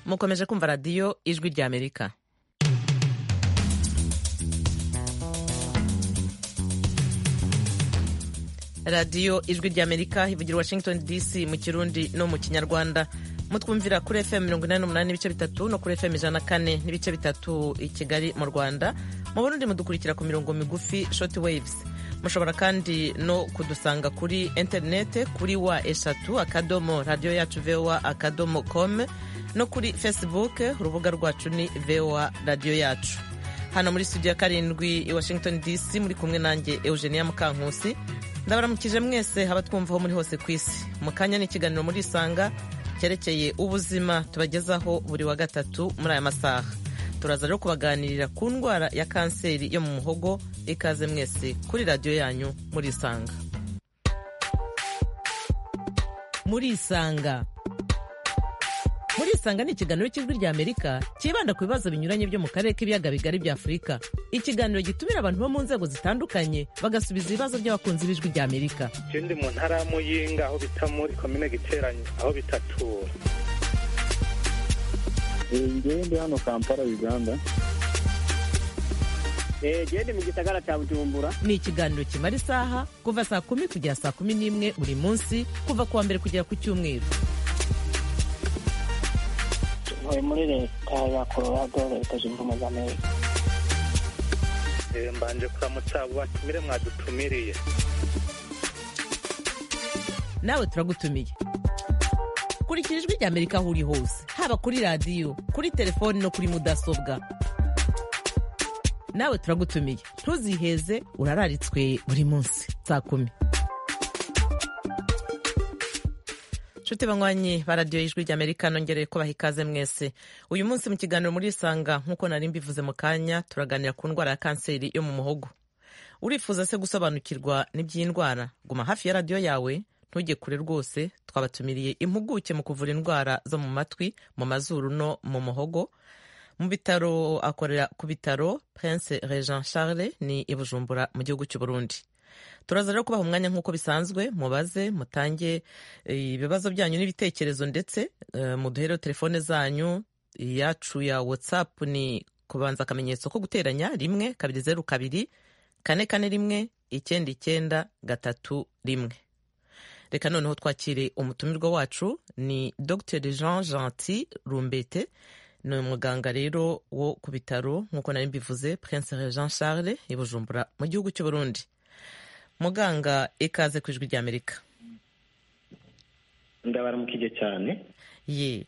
mukomeje kumva radiyo ijwi rya amerika radiyo ijwi rya amerika ivugira washington dc mu kirundi no mu kinyarwanda mutwumvira kuri fm mirongo inani n'umunani n'ibice bitatu no kuri fm ijana kane n'ibice bitatu i kigali mu rwanda mu burundi mudukurikira ku mirongo migufi short waves mushobora kandi no kudusanga kuri interinete kuri wa eshatu akadomo radiyo yacu voa akadomo com no kuri facebook urubuga rwacu ni voa radiyo yacu hano muri studio ya karindwi i washington dc muri kumwe nanjye eugenia mukankusi ndabaramukije mwese haba twumvaho muri hose ku isi mu kanya n'ikiganiro muri isanga cyerekeye ubuzima tubagezaho buri wa gatatu muri aya masaha turaza rero kubaganirira ku ndwara ya kanseri yo mu muhogo ikaze mwese kuri radiyo yanyu muri isanga muri isanga muri isanga ni ikiganiro cy'ijwi rya amerika cyibanda ku bibazo binyuranye byo mu karere k'ibiyaga bigari bya afurika ikiganiro gitumira abantu bo mu nzego zitandukanye bagasubiza ibibazo by'abakunzi b'ijwi rya amerika ikindi mu ntara ya muyinga aho bita muri komine giteranye aho bitatura ngende hano kampala uganda gende mu gisagara cya bujumbura ni ikiganiro kimara isaha kuva saa kumi kugera saa kumi n'imwe buri munsi kuva ku wa mbere kugera ku cyumweru tuvuye muri leta ya colorado leta zunze ubumwe za amerika mbanje kuramutsa batumire mwadutumiriye nawe turagutumiye kurikira ijwi rya amerika aho uri hose haba kuri radiyo kuri telefoni no kuri mudasobwa nawe turagutumiye ntuziheze urararitswe buri munsi saa kumi nshuti banywanyi ba radiyo y'ijwi rya amerika nongereye kubaha ikaze mwese uyu munsi mu kiganiro muri isanga nk'uko nari mbivuze mu kanya turaganira ku ndwara ya kanseri yo mu muhogo urifuza se gusobanukirwa n'iby'iyi ndwara guma hafi ya radiyo yawe ntujye kure rwose twabatumiriye impuguke mu kuvura indwara zo mu matwi mu mazuru no mu muhogo mu bitaro akorera ku bitaro prince regent charles ni i bujumbura mu gihugu cy'u burundi turaza rero kubaha umwanya nk'uko bisanzwe mubaze mutange ibibazo byanyu n'ibitekerezo ndetse muduhereho telefone zanyu iyacu ya watsapu ni kubanza akamenyetso ko guteranya rimwe kabiri zeru kabiri kane kane rimwe icyenda icyenda gatatu rimwe reka noneho twakire umutumirwa wacu ni dr jean gentil rumbete ni umuganga rero wo ku bitaro nk'uko nari mbivuze prince jean charles i bujumbura mu gihugu cy'u burundi muganga ikaze ku ijwi rya amerika ndabaramukije cyane ye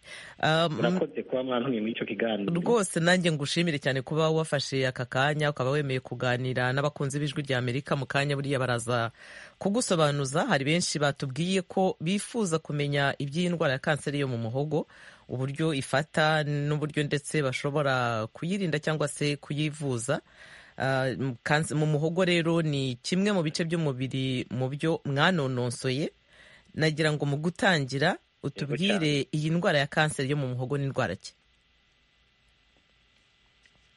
murakoze kuba mwantuye muri icyo kiganiro rwose nanjye ngushimire cyane kuba wafashe aka kanya ukaba wemeye kuganira n'abakunzi b'ijwi rya amerika mu kanya buriya baraza kugusobanuza hari benshi batubwiye ko bifuza kumenya iby'iyi ndwara ya kanseri yo mu muhogo uburyo ifata n'uburyo ndetse bashobora kuyirinda cyangwa se kuyivuza mu muhogo rero ni kimwe mu bice by'umubiri mu byo mwanononsoye nagira ngo mu gutangira utubwire iyi ndwara ya kanseri yo mu muhogo ni indwara ki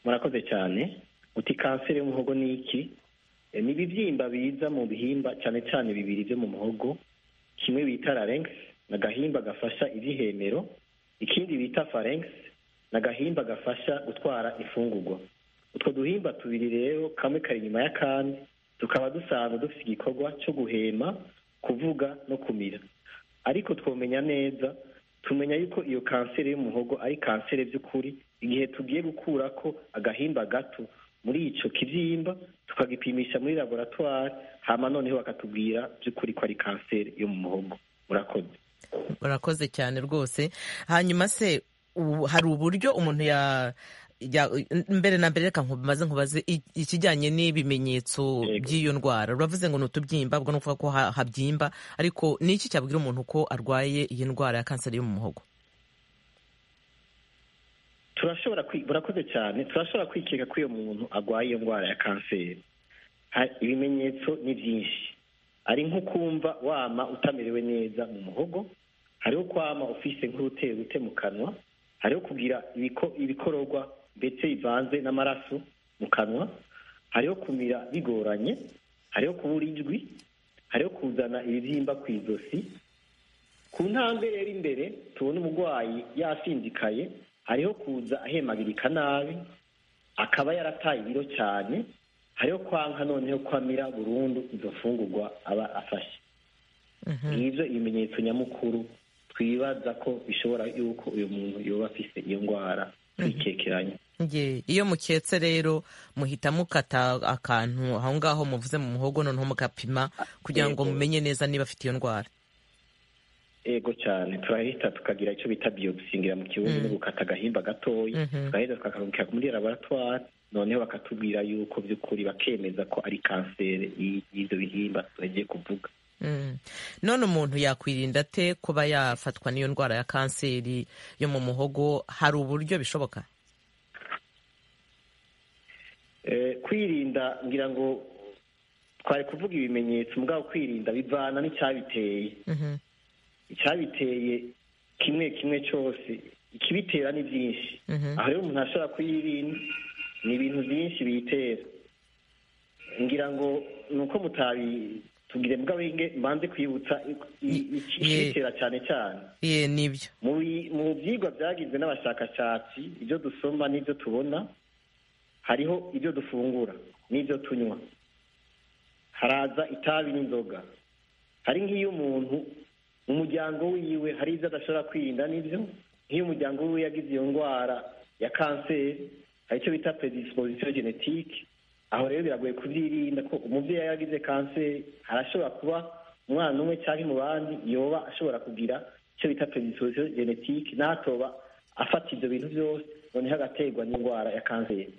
murakoze cyane uti kanseri yo mu muhogo ni iki ni ibibyimba biza mu bihimba cyane cyane bibiri byo mu muhogo kimwe bita larynx ni agahimba gafasha ibihemero ikindi bita pharynx ni agahimba gafasha gutwara imfungurwa utwo duhimba tubiri rero kamwe kari inyuma y'akandi tukaba dusanzwe dufite igikorwa cyo guhema kuvuga no kumira ariko twamenya neza tumenya yuko iyo kanseri y'umuhogo ari kanseri by'ukuri igihe tugiye gukura ko agahimba gato muri icyo kibyimba tukagipimisha muri laboratwari hama noneho bakatubwira by'ukuri ko ari kanseri yo mu muhogo murakoze murakoze cyane rwose hanyuma se hari uburyo umuntu ya mbere na mbere reka maze nkubaze ikijyanye n'ibimenyetso by'iyo ndwara uravuze ngo ni utubyimba ubwo ni ukuvuga ko habyimba ariko ni iki cyabwira umuntu ko arwaye iyi ndwara ya kanseri yo mu muhogo turashobora burakoze cyane turashobora kwikeka ko iyo muntu arwaye iyo ndwara ya kanseri ibimenyetso ni byinshi ari nko kumva wama utamerewe neza mu muhogo hariho kwama ufise nk'urutero rute mu kanwa hariho kugira ibikororwa ndetse bivanze n'amaraso mu kanwa hariho kumira bigoranye hariho kubura ijwi hariho kuzana ibibyimba ku izosi ku ntambwe rero imbere tubona umurwayi yasinzikaye hariho kuza ahemabirika nabi akaba yarataye ibiro cyane hariho kwanka noneho kwamira burundu izo mfungurwa aba afashe ngibyo ibimenyetso nyamukuru twibaza ko bishobora yuko uyu muntu yoba afise iyo ndwara twicekeranya Nge, iyo muketse rero muhita mukata akantu aho ngaho muvuze mu muhogo noneho mugapima kugira ngo Yego. mumenye neza niba afite iyo ndwara ego cyane turahita tukagira icyo bita biyopsi ngira mu kibuno Mm. no gukata agahimba gatoya Mhm. tugahita tukakarungika muri laboratwari noneho bakatubwira yuko by'ukuri bakemeza ko ari kanseri y'i- y'ibyo bihimba tugiye kuvuga Mm. none umuntu yakwirinda ate kuba yafatwa n'iyo ndwara ya kanseri yo mu muhogo hari uburyo bishoboka Eh, kwirinda ngira ngo twari kuvuga ibimenyetso mugabo kwirinda bivana n'icyabiteye Mhm. icyabiteye kimwe kimwe cyose ikibitera ni byinshi Mhm. aha rero umuntu ashobora kuyirinda ni ibintu byinshi biyitera ngira ngo ni uko mutabitubwire mugabo inge- mbanze kwibutsa i- i- ikibitera cyane cyane ye nibyo mu bi- mu byigwa byagizwe n'abashakashatsi ibyo dusoma n'ibyo tubona hariho ibyo dufungura n'ibyo tunywa haraza itabi n'inzoga hari nk'iyo umuntu mu muryango wiwe hari ibyo adashobora kwirinda n'ibyo nk'iyo umuryango wiwe yagize iyo ndwara ya kanseri hari icyo bita predisposition genetique aho rero biragoye kubyirinda ko umubyeyi yari yagize kanseri harashobora kuba umwana umwe cyangwa mu bandi yoba ashobora kugira icyo bita predisposition genetique n'atoba afata ibyo bintu byose noneho agaterwa n'indwara ya kanseri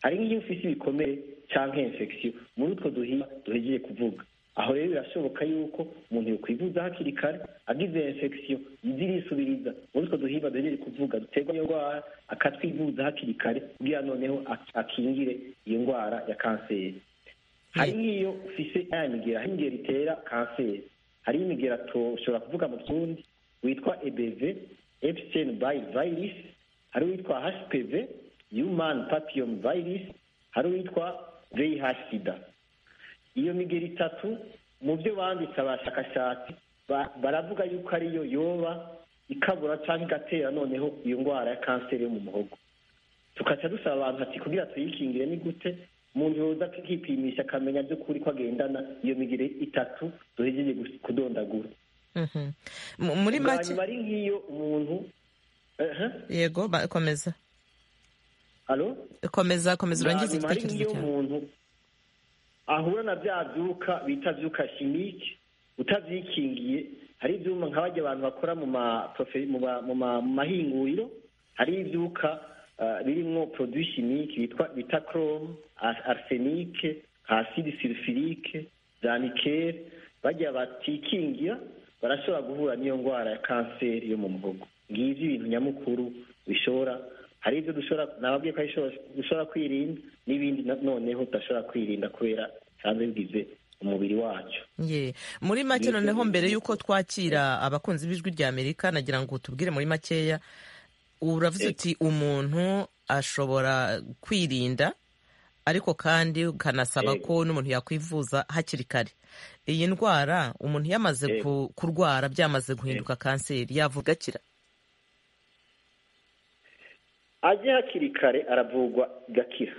hari nk'iyo ufite ibikomere cyangwa infection muri utwo duhinga duhegeye kuvuga aho rero birashoboka yuko umuntu yokwivuza hakiri kare agize infection zirisubiriza muri utwo duhimba duhegeye kuvuga duterwa n'iyo ndwara akatwivuza hakiri kare kugira noneho ak- akingire iyo ndwara ya kanseri hari nk'iyo ufise ya migera hari imigera itera kanseri hari imigera tushobora kuvuga mu kirundi witwa ebv epstein by virus hari uwitwa hpv human papillom virus hari uwitwa vih sida iyo migeri itatu mu byo banditse abashakashatsi ba- baravuga yuko ariyo yoba ikabura cyangwa igatera noneho iyo ndwara ya kanseri yo mu muhogo tukaca dusaba abantu ati kugira tuyikingire ni gute umuntu yoza akipimisha akamenya by'ukuri ko agendana iyo migeri itatu duhejeje gus- kudondagura Mhm. M- muri Bwa make nyuma ari nk'iyo umuntu ehe yego ba- komeza alo komeza komeza urangize hanyuma hari igitekerezo nk'iyo cyawe umuntu ahura na bya byuka bita byuka shimike utavyikingiye hari ivyuma nka barya abantu bakora mu ma profe- mu ma- mu ma- mu mahinguriro hari ivyuka ah, birimwo produit chimique bitwa bita chrome ar- arsenique acide sulfurique za nickel barya batikingira barashobora guhura n'iyo ndwara ya kanseri yo mu muhogo ngivyo ibintu nyamukuru bishobora hari ibyo dushobora nababwiye ko ari- dushobora kwirinda n'ibindi na- noneho tudashobora kwirinda kubera bisanzwe bigize umubiri wacu ye muri make Nibyo, noneho mbere nibyo. y'uko twakira abakunzi b'ijwi rya amerika nagira ngo utubwire muri makeya uravuze Yego. uti umuntu ashobora kwirinda ariko kandi ukanasaba Yego. ko n'umuntu yakwivuza hakiri kare iyi ndwara umuntu yamaze Yego. ku- kurwara byamaze guhinduka kanseri yavuga akira ajye hakiri kare aravurwa igakira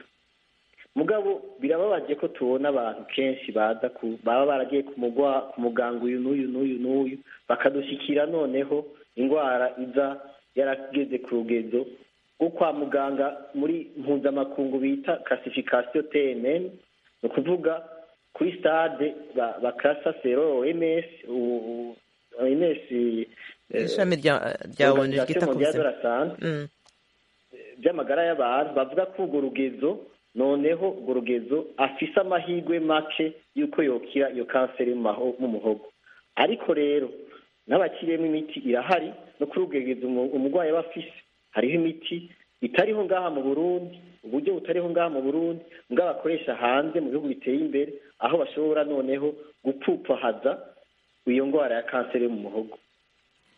mugabo birababaje ko tubona abantu kenshi baza ku baba baragiye ku mugwa ku muganga uyu n'uyu n'uyu n'uyu bakadushikira noneho indwara iza yarageze ku rugezo rwo kwa muganga muri mpuzamakungu bita classification TNN ni ukuvuga kuri stade ba- bakasa sero OMS u- u- OMS eh, ishami rya rya onu Organisation ryita ku Mondiale de buzima la Santé Mm, by'amagara y'abantu bavuga ko urwo rugezo noneho urwo rugezo afise amahirwe make y'uko yokira iyo kanseri mu maho- mu muhogo ariko rero n'abakiriyemo imiti irahari no kuri urwo rugezo umu- umurwayi aba afise hariho imiti itariho ngaha mu burundi uburyo butariho ngaha mu burundi bwo bakoresha hanze mu bihugu biteye imbere aho bashobora noneho gupfupfahaza iyo ndwara ya kanseri yo mu muhogo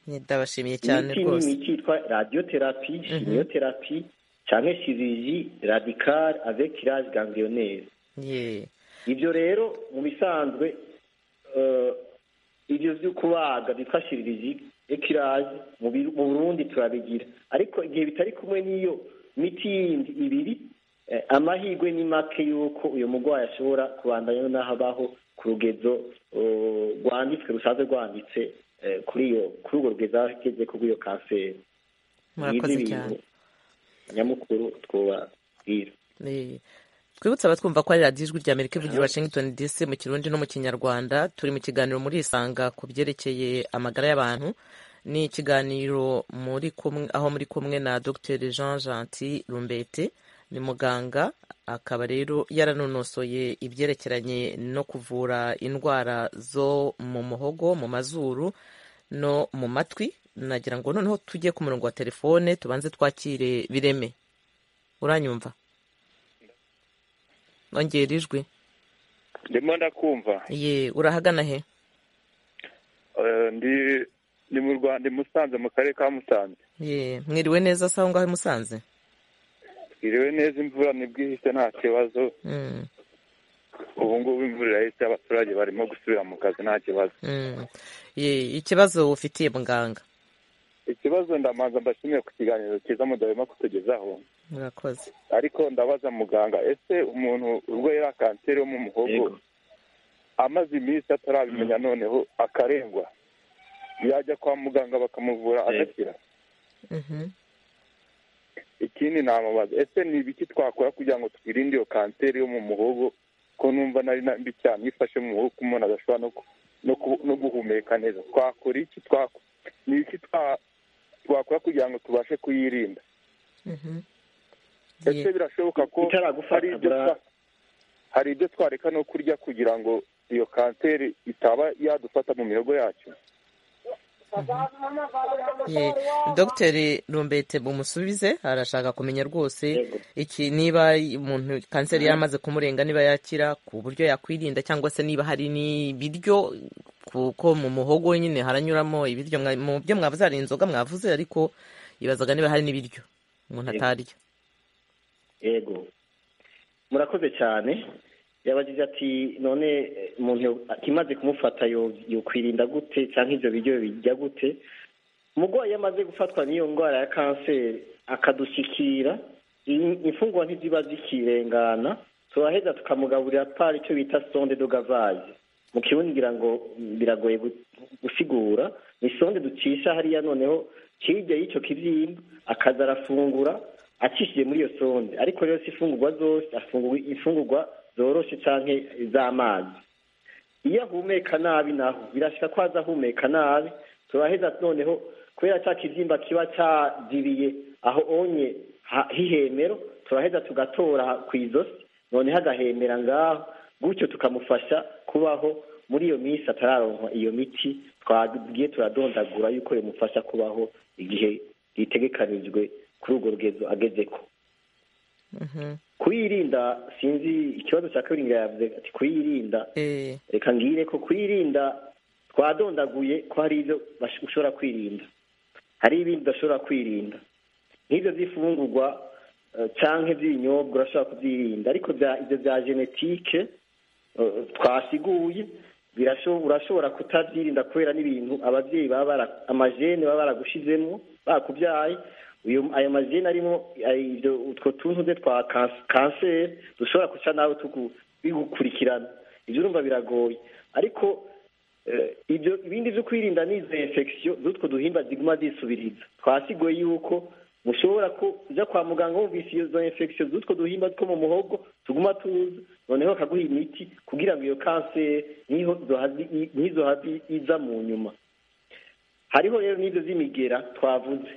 ndabashimiye cyane imiti rwose n'imiti yitwa radiotherapie chimiothérapie cyangwa chirurgie radicale avec kirage ganglionnaire ye ibyo rero mu bisanzwe eh, ibyo byo kubaga byitwa chirurgie ekiraje mu Biru- mu burundi turabigira ariko igihe bitari kumwe n'iyo miti yindi ibiri eh, amahirwe ni make y'uko uyu murwayi ashobora kubandanya n'aho abaho ku rugezo oh, rwanditswe rusanzwe rwanditse eh, kuri iyo kuri urwo rugezo aho ageze ku rw'iyo kanseri murakoze cyane nyamukuru twubabwira Eh, twibutse abatwumva ko ari radiyo ijwi rya amerika ivugira i washington dc mu kirundi no mu kinyarwanda turi mu kiganiro muri isanga ku byerekeye amagara y'abantu ni ikiganiro muri kumwe aho muri kumwe na dr jean gentil rumbete ni muganga akaba rero yaranonosoye ibyerekeranye no kuvura indwara zo mu muhogo mu mazuru no mu matwi nagira ngo noneho tujye ku murongo wa telefone tubanze twakire bireme uranyumva ongera ijwi ndimo ndakumva ye urahagana he Eh, ndi ndi mu rwanda i musanze mu karere ka musanze ye mwiriwe neza sawa ngaho i musanze twiriwe neza imvura ntibwihise nta kibazo Mm, ubu ngubu imvura irahise abaturage barimo gusubira mu kazi nta kibazo mm. ye ikibazo ufitiye muganga ikibazo ndamanza mbashimiye ku kiganiro cyiza mudahema kutugezaho murakoze ariko ndabaza muganga ese umuntu urwaye iriya kanseri yo mu muhogo Yego. amaze iminsi atarabimenya noneho akarengwa yajya kwa muganga bakamuvura Yego. agakira Mhm. ikindi namubaza ese ni ibiki twakora kugira ngo twirinde iyo kanseri yo mu muhogo ko numva nari na mbi cyane iyo ifashe mu muhogo ko umuntu adashobora no ku- no ku- no guhumeka neza twakora iki twako ni iki twa- twakora kugira ngo tubashe kuyirinda Mhm. ese Ye. birashoboka ko Itaragufata, hari ibyo bra- twa- hari ibyo twareka no kurya kugira ngo iyo kanseri itaba yadufata mu mihogo yacu ye dogiteri rumbete bumusubize arashaka kumenya rwose Yego. iki niba umuntu kanseri yaramaze kumurenga niba yakira ku buryo yakwirinda cyangwa se niba hari n'ibiryo kuko mu muhogo nyine haranyuramo ibiryo mwa- mu byo mwavuze hari inzoga mwavuze ariko yibazaga niba hari n'ibiryo umuntu Yego. atarya yego murakoze cyane yabagije ati none eh, umuntu yo- imaze kumufata yo- yokwirinda gute cyangwa ibyo biryo bijya gute umurwayi iyo amaze gufatwa n'iyo ndwara ya kanseri akadushyikira in- imfungwa ntiziba zikirengana turaheza tukamugaburira pari icyo bita sonde dogavaze mu kirundi ngira ngo mm, biragoye gu- gusigura ni sonde ducisha hariya noneho hirya y'icyo kibyimba akaza arafungura acishije muri iyo sonde ariko rero si ifungurwa zose afungura imfungurwa zoroshe canke z'amazi iyo ahumeka nabi naho birashika ko aza ahumeka nabi turaheza noneho kubera cya kibyimba kiba cyazibiye aho onye ha- h'ihemero turaheza tugatora ku izosi noneho agahemera ngaho gutyo tukamufasha kubaho muri iyo minsi atararonka iyo miti twagiye turadondagura yuko yamufasha kubaho igihe gitegekanijwe kuri urwo rugezo agezeko Mhm. kuyirinda sinzi ikibazo cya kabiri ngo yavuze ati kuyirinda Eh, reka ngire ko kwirinda twadondaguye ko hari ibyo bash- ushobora kwirinda hari ibindi udashobora kwirinda nk'ibyo by'ifungurwa eh, canke by'ibinyobwa urashobora kubyirinda ariko bya- ibyo bya genetike eh, twasiguye birasho- urashobora kutabyirinda kubera n'ibintu ababyeyi baba bara amajene baba baragushizemo bakubyaye uyu ayo majene arimo ay- ibyo utwo tuntu twe twa kans- kanseri dushobora guca nawe tugu- bigukurikirana ibyo urumva biragoye ariko eh, ibyo ibindi byo kwirinda ni izo infection z'utwo duhimba ziguma zisubiriza twasiguye yuko mushobora kujya kwa muganga wumvise izo infection z'utwo duhimba two mu muhogo tuguma tuza noneho bakaguha imiti kugira ngo iyo kanseri niho zohazi- i- nizo hazi iza mu nyuma hariho rero n'ibyo z'imigera twavuze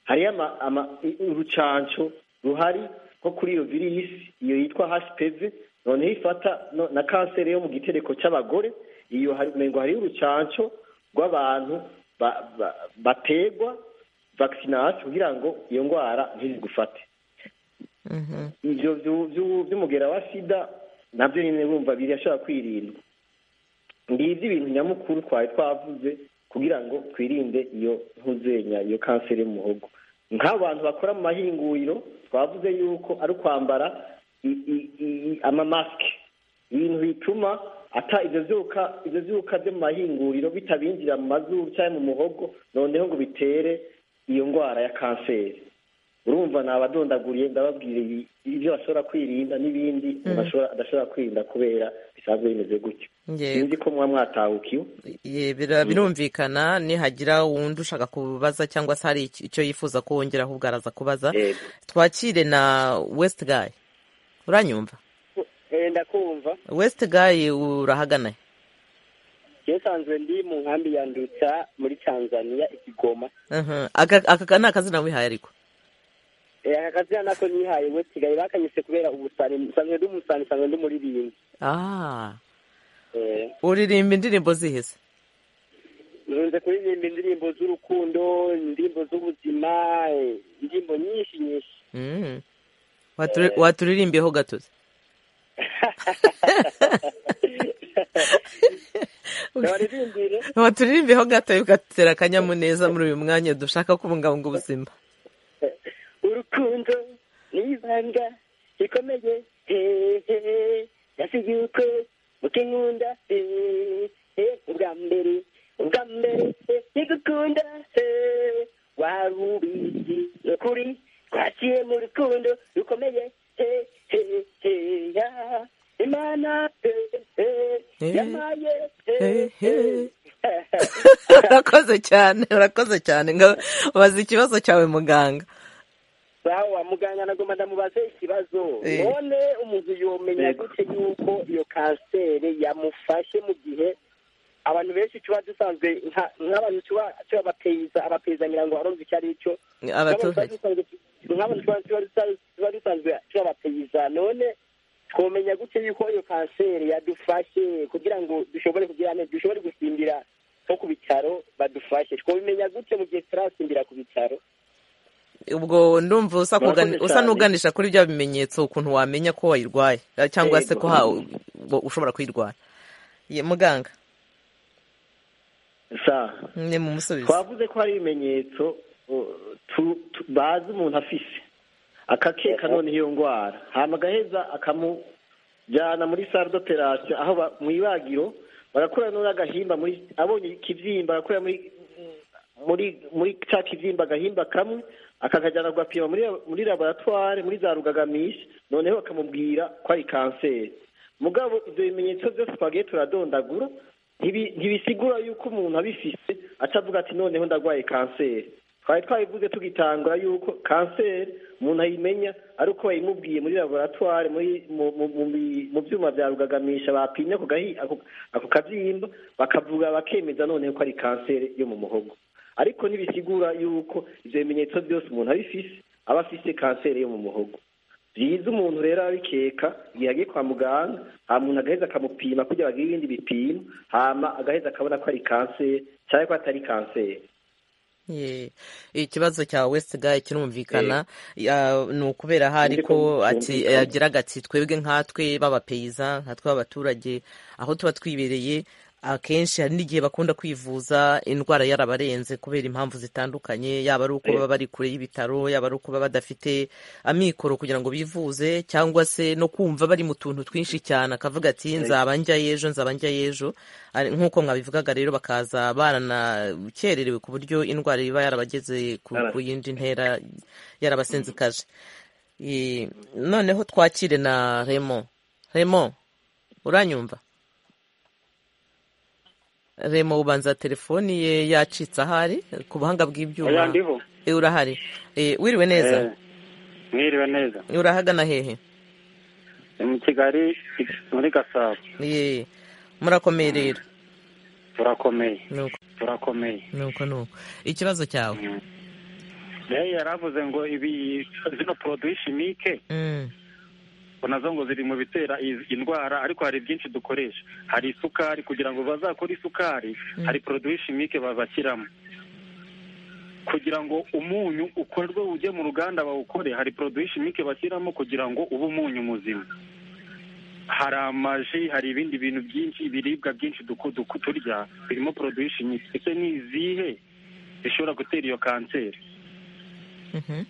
hariyo ama- ama- i- urucanco ruhari nko kuri iyo virisi iyo yitwa hpv noneho ifata no- na kanseri yo mu gitereko cy'abagore iyo hari- umengo hariyo urucanco rw'abantu ba- ba- bategwa vakisinasi kugira ngo iyo ndwara ntizigufate mhm. ivyo vyu- vyu- vy'umugera wa sida navyo nyene urumva birashobora kwirindwa ngivyo ibintu nyamukuru twari twavuze kugira ngo twirinde iyo ntuzenya iyo kanseri y'umuhogo nk'abantu bakora mu mahinguriro twavuze yuko ari ukwambara i- i- i- amamasike ibintu bituma ata ivyo vyuka ivyo vyuka vyo mu mahinguriro bitabinjira mu mazuru canke mu muhogo noneho ngo bitere iyo ngwara ya kanseri urumva nabadondaguriye ndababwira ibi- ivyo bashobora kwirinda n'ibindi umuntu ashobora- adashobora kwirinda kubera bisanzwe bimeze gutyo Yego. sinzi ko muba mwatahukiwe Ye, bira- birumvikana nihagira uwundi ushaka kubaza cyangwa se hari iki- icyo yifuza ko wongeraho ubwo araza kubaza Yego. twakire na west guy uranyumva Eh, ndakumva west guy urahagana je sanzwe ndi mu nkambi ya Ndutsa muri Tanzania ikigoma Aha. Aka- aka ni akazina wihaye ariko Eh, aka kazina nako nihaye we sigaye bakanyise kubera ubusani nsanzwe ndi umusani nsanzwe ndi umuririmbyi Ah, Eh, uririmba indirimbo zihese nkunze kuririmba indirimbo z'urukundo indirimbo z'ubuzima eh, indirimbo nyinshi nyinshi Mm. Waturi- waturirimbiyeho gatozi ntibaririmbire waturirimbiyeho gato ugatera akanyamuneza muri uyu mwanya dushaka kubungabunga ubuzima urukundo ni ibanga rikomeye hehe nasi yuko muke nkunda hehe ubwa mbere ubwa mbere he, ntigukunda he wari ubizi ni ukuri twaciye mu rukundo rukomeye he he he ya imana he he He, yampaye he he, he urakoze cyane urakoze cyane ngo baza ikibazo cyawe muganga sawa wa muganga nagomba ndamubaze ikibazo Eh. none umuntu yomenya gute yuko iyo kanseri yamufashe mu gihe abantu benshi tuba dusanzwe nka- nk'abantu tuba tubapeiza abapeiza ngira ngo aronze icyo ari cyo abaturage nk'abantu tuba dusa- tuba dusanzwe tubapeiza none twomenya gute yuko iyo kanseri yadufashe kugira ngo dushobore kugira neza dushobore gusimbira nko ku bitaro badufashe twomenya gute mu gihe turasimbira ku bitaro ubwo ndumva usa Murakoze kugani- usa cyane. n'uganisha kuri bya bimenyetso ukuntu wamenya ko wayirwaye eh, cyangwa se ko ha- u- ushobora kuyirwara Ye, muganga sawa ni mu musubizo twavuze ko hari ibimenyetso uh, tu- tu- bazi umuntu afise akakeka noneho iyo ndwara hama agaheza akamujyana muri sare d'operation aho ba- mu ibagiro barakora none agahimba muri abonye ikibyimba barakora muri muri muri ca kibyimba agahimba kamwe akakajyana kugapima muri muri laboratware muri za rugagamisha noneho bakamubwira ko ari kanseri mugabo ibyo bimenyetso byose twagiye turadondagura ntibi- ntibisigura yuko umuntu abifise aca avuga ati noneho ndarwaye kanseri twari twabivuze tugitangura yuko kanseri umuntu ayimenya ari uko bayimubwiye muri laboratware muri mu- mu- mu bi- mu byuma bya rugagamisha bapimye ako gahi- ako- ako kabyimba bakavuga bakemeza noneho ko ari kanseri yo mu muhogo ariko ntibisigura yuko ivyo bimenyetso byose umuntu abifise aba afise kanseri yo mu muhogo byiza umuntu rero abikeka igihe agiye kwa muganga hama umuntu agaheza akamupima kugira bagire ibindi bipimo hama agaheza akabona ko ari kanseri cyangwa ko atari kanseri Ye, ikibazo cya west guy kirumvikana Ya, ni ukubera ahari Nzi ko ko ati byumvikana. yagiraga ati twebwe nkatwe b'abapeyiza nkatwe b'abaturage aho tuba twibereye akenshi hari n'igihe bakunda kwivuza indwara yarabarenze kubera impamvu zitandukanye yaba ari uko Eh. baba bari kure y'ibitaro yaba ari uko baba badafite amikoro kugira ngo bivuze cyangwa se no kumva bari mu tuntu twinshi cyane akavuga ati nzaba njyayo ejo nzaba njyayo ejo Ari- nk'uko mwabivugaga rero bakaza baranakererewe ku buryo indwara iba yarabageze ku Yara- ku yindi ntera yarabasenzikaje Eh, noneho twakire na remo remo uranyumva remo ubanza telefoni ye yacitse ahari ku buhanga Oya, bw'ibyuma ndiho. Eh, urahari Eh, wiriwe neza Eh, mwiriwe neza urahagana hehe Ni mu kigali muri gasabo Eh, murakomeye rero turakomeye nuko turakomeye nuko nuko ikibazo cyawe rero yaravuze ngo ibi zino poroduwi shimike Mm, ngo nazo ngo ziri mu bitera iz- indwara ariko hari byinshi dukoresha hari isukari kugira ngo bazakore isukari hari poroduwi shimike bazashyiramo kugira ngo umunyu ukorwe ujye mu ruganda bawukore hari poroduwi shimike bashyiramo kugira ngo ube umunyu muzima hari amaji hari ibindi bintu byinshi ibiribwa byinshi duku- duku- turya birimo poroduwi shimike ese ni izihe zishobora gutera iyo kanseri mhm.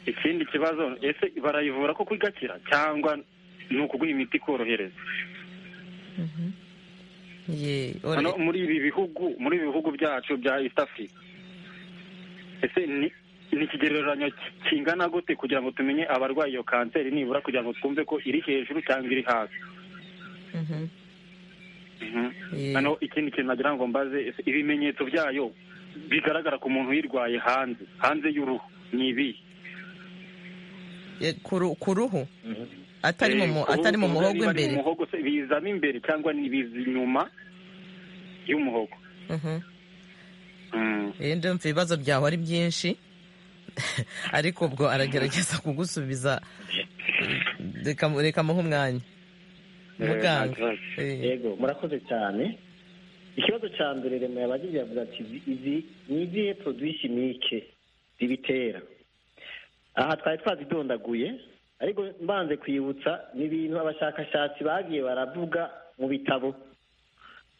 ikindi kibazo ese barayivura ko igakira cyangwa ni ukuguha imiti ikorohereza Ye, hano ore- muri ibi bihugu muri ibi bihugu byacu bya east africa ese ni ni ikigereranyo ki- kingana gute kugira ngo tumenye abarwaye iyo kanseri nibura kugira ngo twumve ko iri hejuru cyangwa iri hasi Mhm. Mhm. Ye. hano ikindi kintu nagira ngo mbaze ese ibimenyetso byayo bigaragara ku muntu uyirwaye hanze hanze y'uruhu ni ibi Ye, ku ru- ku ruhu atari mu mu- atari mu muhogo imbere mu muhogo se bizamo imbere cyangwa ni biza inyuma y'umuhogo Mhm. Mhm. Eh, ndumva ibibazo byawe ari byinshi ariko ubwo aragerageza kugusubiza reka reka muhe umwanya Eh, nta muganga kibazo. Eh, yego murakoze cyane ikibazo cya mbere remezo yabagize yavuze ati "Izi- izi ni izihe poroduwi simike zibitera aha twari twazidondaguye ariko mbanze kwibutsa ni ibintu abashakashatsi bagiye baravuga mu bitabo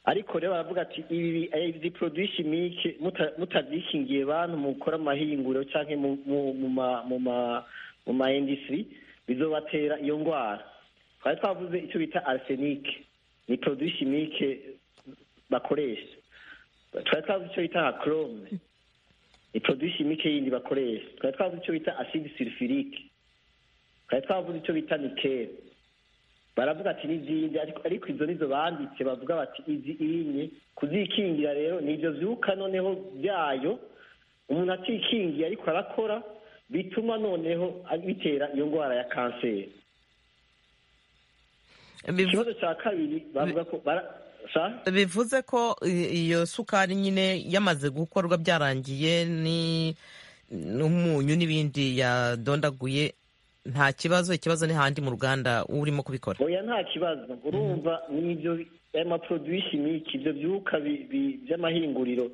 ariko rero baravuga ati ibi eh, izi poroduwi simike muta- mutazikingiye bantu mukora amahinguriro cyangwa mu- mu- mu ma- mu ma- mu ma indisitiri bizobatera iyo ndwara twari twavuze icyo bita arisenike ni poroduwi simike bakoresha twari twavuze icyo bita hakorome ni poroduwi simike yindi bakoresha twari twavuze icyo bita asidi sirifirike twari twavuze icyo bita nikeli baravuga ati n'izindi ariko ariko izo nizo banditse bavuga bati izi inye kuzikingira rero ni ibyo byuka noneho byayo umuntu atikingiye ariko arakora bituma noneho bitera iyo ndwara ya kanseri bivu- ikibazo cya kabiri bavuga ko bara- sa- bivuze ko i- iyo sukari nyine yamaze gukorwa byarangiye ni n'umunyu n'ibindi yadondaguye nta kibazo ikibazo ni handi mu ruganda urimo kubikora oya nta kibazo urumva n'ibyo bi- aya maporoduwi simiki ibyo byuka bi- bi- by'amahinguriro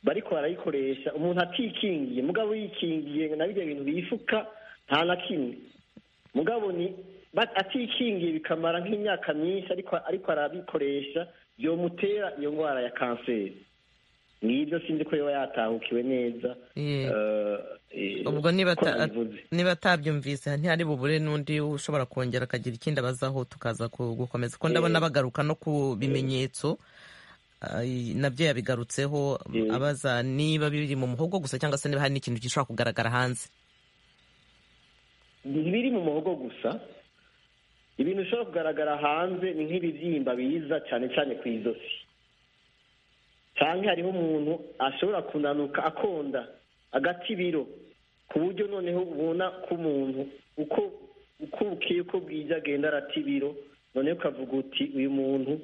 bariko barayikoresha umuntu atikingiye mugabo yikingiye na birya bintu bifuka nta na kimwe mugabo ni ba- atikingiye bikamara nk'imyaka myinshi ariko ariko arabikoresha byomutera iyo ndwara ya kanseri n'ibyo sinzi ko yoba yatahukiwe neza Ye. eh, eh, ubwo niba ko ata- nabivuze. niba atabyumvise ntihari bubure n'undi ushobora kongera akagira ikindi abazaho tukaza ku- gukomeza ko ndabona Eh. bagaruka no ku bimenyetso ay, nabyo yabigarutseho Eh. abaza niba biri mu muhogo gusa cyangwa se niba hari n'ikintu gishobora kugaragara hanze ntibiri mu muhogo gusa ibintu bishobora kugaragara hanze ni nk'ibibyimba biza cyane cyane ku izosi cyangwa hariho umuntu ashobora kunanuka akonda agata ibiro ku buryo noneho ubona ko umuntu uko uko bukeye uko bwije agenda arata ibiro noneho ukavuga uti uyu muntu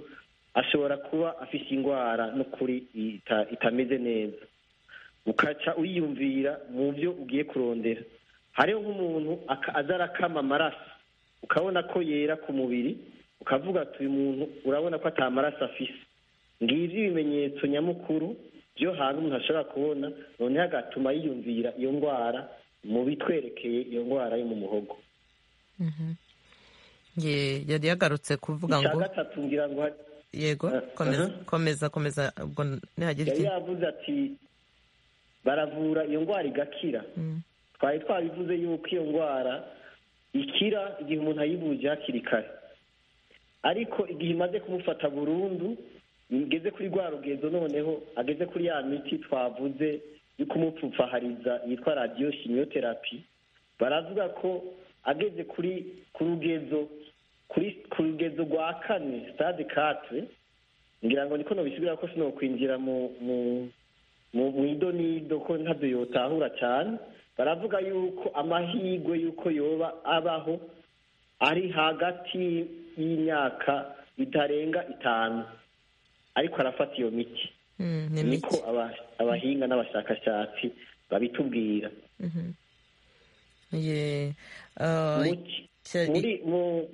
ashobora kuba afite indwara n'ukuri ita- itameze neza ukaca uyiyumvira mu byo ugiye kurondera hariho nk'umuntu aka- aza arakama amaraso ukabona ko yera ku mubiri ukavuga ati uyu muntu urabona ko atamaraso afise ngibyo ibimenyetso nyamukuru byo hantu umuntu ashobora kubona noneho agatuma yiyumvira iyo ndwara mu bitwerekeye iyo ndwara yo mu muhogo Ye- yari yagarutse kuvuga icya ngo gatatu ngira ngo hari- yego Eh, komeza mhm. komeza komeza ubwo nihagira yari ikindi yavuze ati baravura iyo ndwara igakira Mm. twari twabivuze yuko iyo ndwara ikira igihe umuntu ayivuje hakiri kare ariko igihe imaze kumufata burundu igeze kuri rwa rugezo noneho ageze kuri ya miti twavuze yo kumupfupfahariza yitwa radiyo shimiyoterapi baravuga ko ageze kuri ku rugezo kuri ku rugezo rwa kane sitade katwe ngira ngo niko nobisubira ko sinokwinjira mu mu mu mu idonido ko ntabyo yotahura cyane baravuga yuko amahirwe yuko yoba abaho ari hagati y'imyaka itarenga itanu ariko arafata iyo miti Mm, ni niko mike aba- abahinga n'abashakashatsi babitubwira Ye. Ah, Mu- icya- muri mu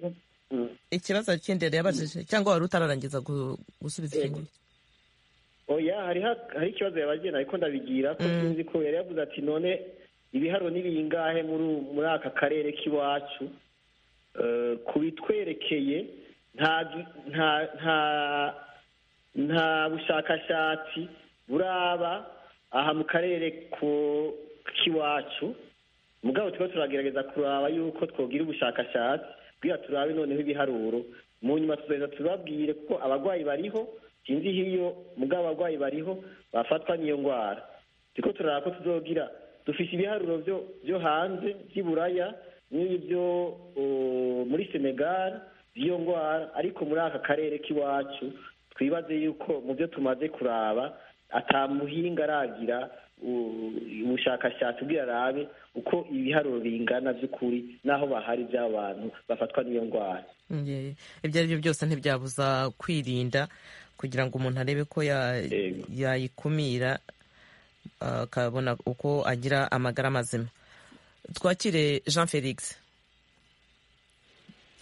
mm. ikibazo kindi yari yabajije cyangwa wari utararangiza gu- gusubiza ikindi oya hari ha- hari ikibazo yabagena ariko ndabigira ko Mm. sinzi ko yari yavuze ati none ibiharo ni bingahe muri u- muri aka karere k'iwacu Eh, ku bitwerekeye nta gi- nta nta nta bushakashatsi buraba aha mu karere ko- k'iwacu mugabo tuba turagerageza kuraba yuko twogira ubushakashatsi bwira turabe noneho ibiharuro mu nyuma tuzahita tubabwire kuko abarwayi bariho sinzi iyo iyo mugabo abarwayi bariho bafatwa n'iyo ndwara turiko turaraba ko tuzogira dufite ibiharuro byo byo hanze by'iburaya n'ibyo uh, muri senegal by'iyo ndwara ariko muri aka karere k'iwacu twibaze yuko mu byo tumaze kuraba atamuhinga aragira u- ubushakashatsi ubwira arabe uko ibiharuro bingana by'ukuri n'aho bahari by'abantu bafatwa n'iyo ndwara Ye, ibyo ari byo byose ntibyabuza kwirinda kugira ngo umuntu arebe ko ya- Yego. yayikumira ah, akabona uko agira amagara mazima twakire jean felix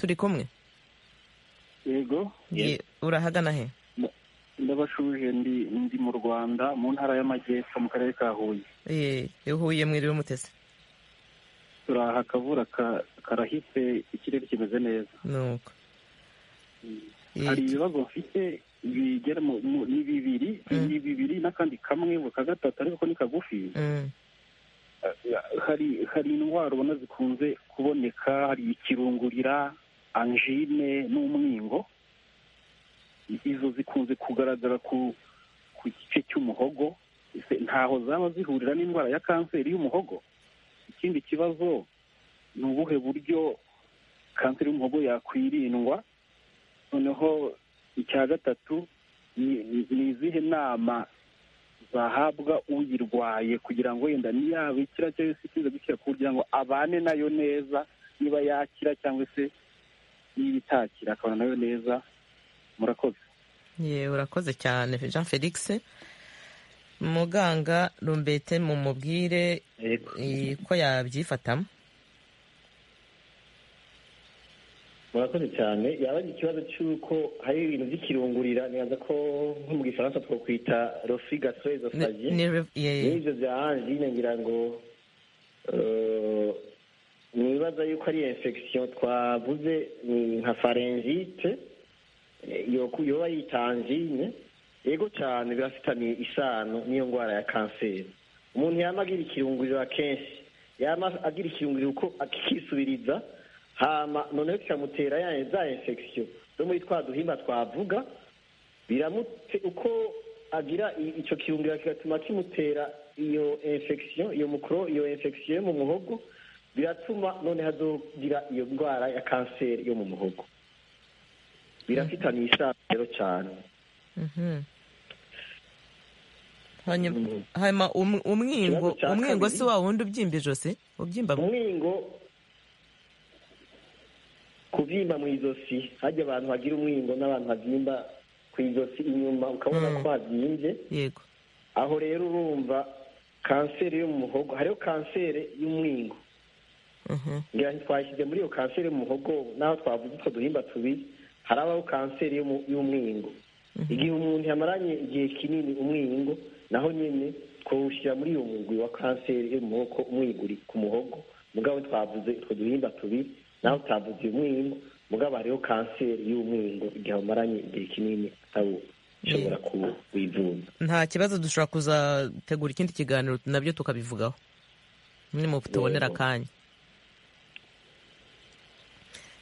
turi kumwe yego Yego. Ye, urahagana he ndabashuje ndi ndi mu rwanda mu ntara y'amajyepfo mu karere ka huye Ye, ihuye mwiriwe mutese turaha akavura ka- karahise ikirere kimeze neza nuko Ye, hari ibibazo mfite bigera mu- mu- ni bibiri Mm. ni bibiri n'akandi kamwe mu ka gatatu ariko ko ni kagufi mm, hari hari indwara ubona zikunze kuboneka hari ikirungurira anjine n'umwingo izo zikunze kugaragara ku ku gice cy'umuhogo Ese ntaho zaba zihurira n'indwara ya kanseri y'umuhogo ikindi kibazo ni ubuhe buryo kanseri y'umuhogo yakwirindwa noneho icya gatatu ni- ni ni izihe nama bahabwa uyirwaye kugira ngo yenda niyabikira cyangwa se ikiza gukira kugira ngo abane nayo neza niba yakira cyangwa se niba itakira akabana nayo neza murakoze ye, urakoze cyane jean felix muganga rumbete mumubwire Yego. eh, ko yabyifatamo murakoze cyane yaba ari ikibazo cy'uko hari ibintu by'ikirungurira nibaza ko nko mu gifaransa twakwita rofi gastroesophagie Ni- ni- ye- n'ibyo bya angine ngira ngo eh, nibaza yuko ari infection twavuze ni nka faringite eh, yoku- yoba yita angine yego cyane birafitaniye isano n'iyo ndwara ya kanseri umuntu yama agira ikirunguriro akenshi yama agira ikirunguriro uko akikisubiriza hama noneho kikamutera ya za infection zo muri twa duhimba twavuga biramute uko agira i- ico kirungiro kigatuma kimutera iyo infection iyo mukro iyo infection yo mu muhogo biratuma none hazogira iyo ndwara ya kanseri yo mu muhogo birafitaniye isano rero cyane Mhm. hanyuma hanyuma um- umwingo Ikibazo cya umwingo si kabiri. wa wundi ubyimba ijosi ubyimba mu- umwingo kubyimba mu izosi hajya abantu bagira umwingo n'abantu babyimba ku izosi inyuma ukabona Mm. ko habyimbye yego aho rero urumva kanseri yo mu muhogo hariho kanseri y'umwingo Mhm. ngira ngo twashyize muri iyo kanseri yo mu muhogo n'aho twavuze utwo duhimba tubiri harabaho kanseri yo mu- y'umwingo igihe umuntu yamaranye igihe kinini umwingo naho nyine twawushyira muri uyu mugwi wa kanseri yo mu muhogo umwiguri ku muhogo mugabo twavuze utwo duhimba tubiri naho utavuze umwingo mugabo hariho kanseri y'umwingo igihe wamaranye igihe kinini nawo ushobora kuwivuza nta kibazo dushobora kuzategura ikindi kiganiro nabyo tukabivugaho nimu tubonera Yego. akanya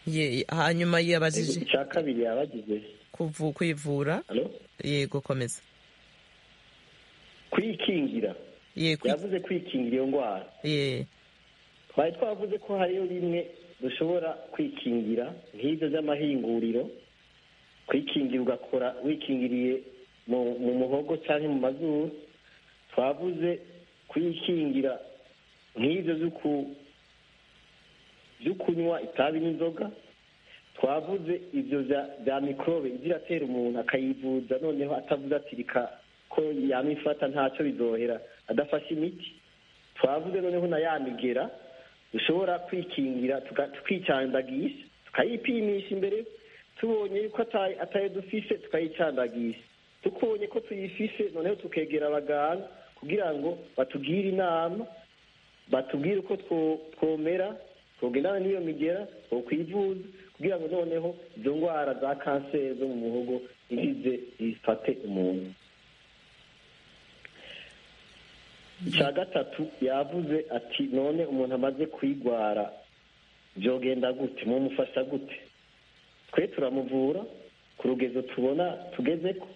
Ye- hanyuma yabajije icya kabiri yabagize kuvu- kwivura yego komeza kwikingira Ye, kwi- yavuze kwikingira iyo ndwara ye, twari twavuze ko hariyo bimwe dushobora kwikingira nk'ibyo by'amahinguriro kwikingira ugakora wikingiriye mu mu muhogo cyangwa mu mazuru twavuze kwikingira nk'ibyo byo ku- byo kunywa itabi n'inzoga twavuze ibyo bya- bya mikorobe iza iratera umuntu akayivuza noneho atavuze ati reka ko yamifata ntacyo bizohera adafashe imiti twavuze noneho na ya migera dushobora kwikingira tuka- tukicandagisha tukayipimisha imbere tubonye yuko ata- atayo dufise tukayicandagisha tubonye ko tuyifise noneho tukegera abaganga kugira ngo batugire inama batubwire uko two- twomera twogendana n'iyo migera twokwivuza kugira ngo noneho izo ndwara za kanseri zo mu muhogo ntizize zifate umuntu icya gatatu yavuze ati none umuntu amaze kuyigwara byogenda gute mumufasha gute twe turamuvura ku rugezo tubona tugeze ko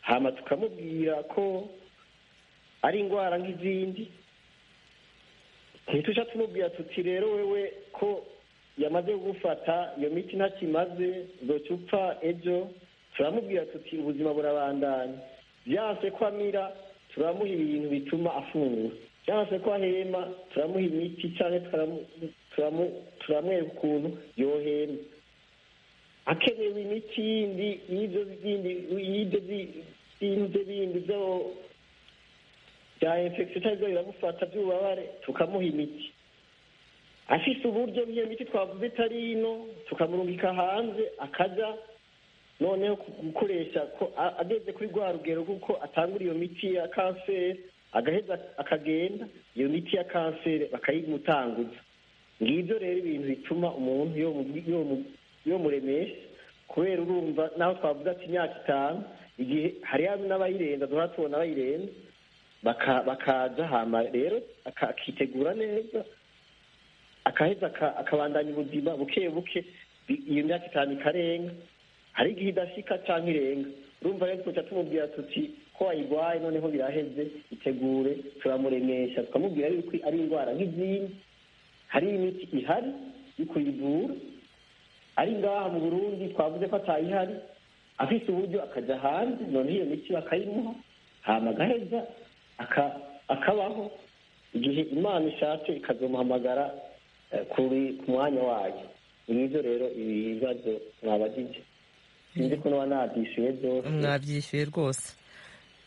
hama tukamubwira ko ari indwara nk'izindi ntituja tumubwira tuti rero wewe ko yamaze kugufata iyo miti ntakimaze zoca upfa ejo turamubwira tuti ubuzima burabandanya byanse ko amira turamuha ibintu bituma afungura byanse ko ahema turamuha imiti cyane turamwereka ukuntu yohema akenewe imiti yindi y'ibyo bindi y'ibyo bintu bye bindi byo bya infection cyangwa ibyo biramufata by'ububabare tukamuha imiti afise uburyo bw'iyo miti twavuze itari ino tukamurungika hanze akaja noneho gukoresha ko ageze kuri rwa rugero kuko atangura iyo miti ya kanseri agaheza akagenda iyo miti ya kanseri bakayimutanguza ngibyo rero ibintu bituma umuntu yo muremesha kubera urumva naho twavuga ati imyaka itanu igihe hariho n'abayirenza duhora tubona abayirenza bakaza hama rero akitegura neza akaheza akabandanya ubuzima buke buke iyo myaka itanu ikarenga hari igihe idashika cyangwa irenga urumva rero tuca tumubwira tuti ko wayirwaye noneho biraheze itegure turamuremesha tukamubwira yuko ari indwara nk'izindi hari imiti ihari yo kuyivura ari ngaha mu burundi twavuze ko atayihari afite uburyo akajya hanze noneho iyo miti bakayimuha hama agaheza akabaho igihe imana ishatse ikazomuhamagara kuri ku mwanya wayo ngibyo rero ibibazo mwabagije sinzi ko nuba nabyishyuye byose mwabyishyuye rwose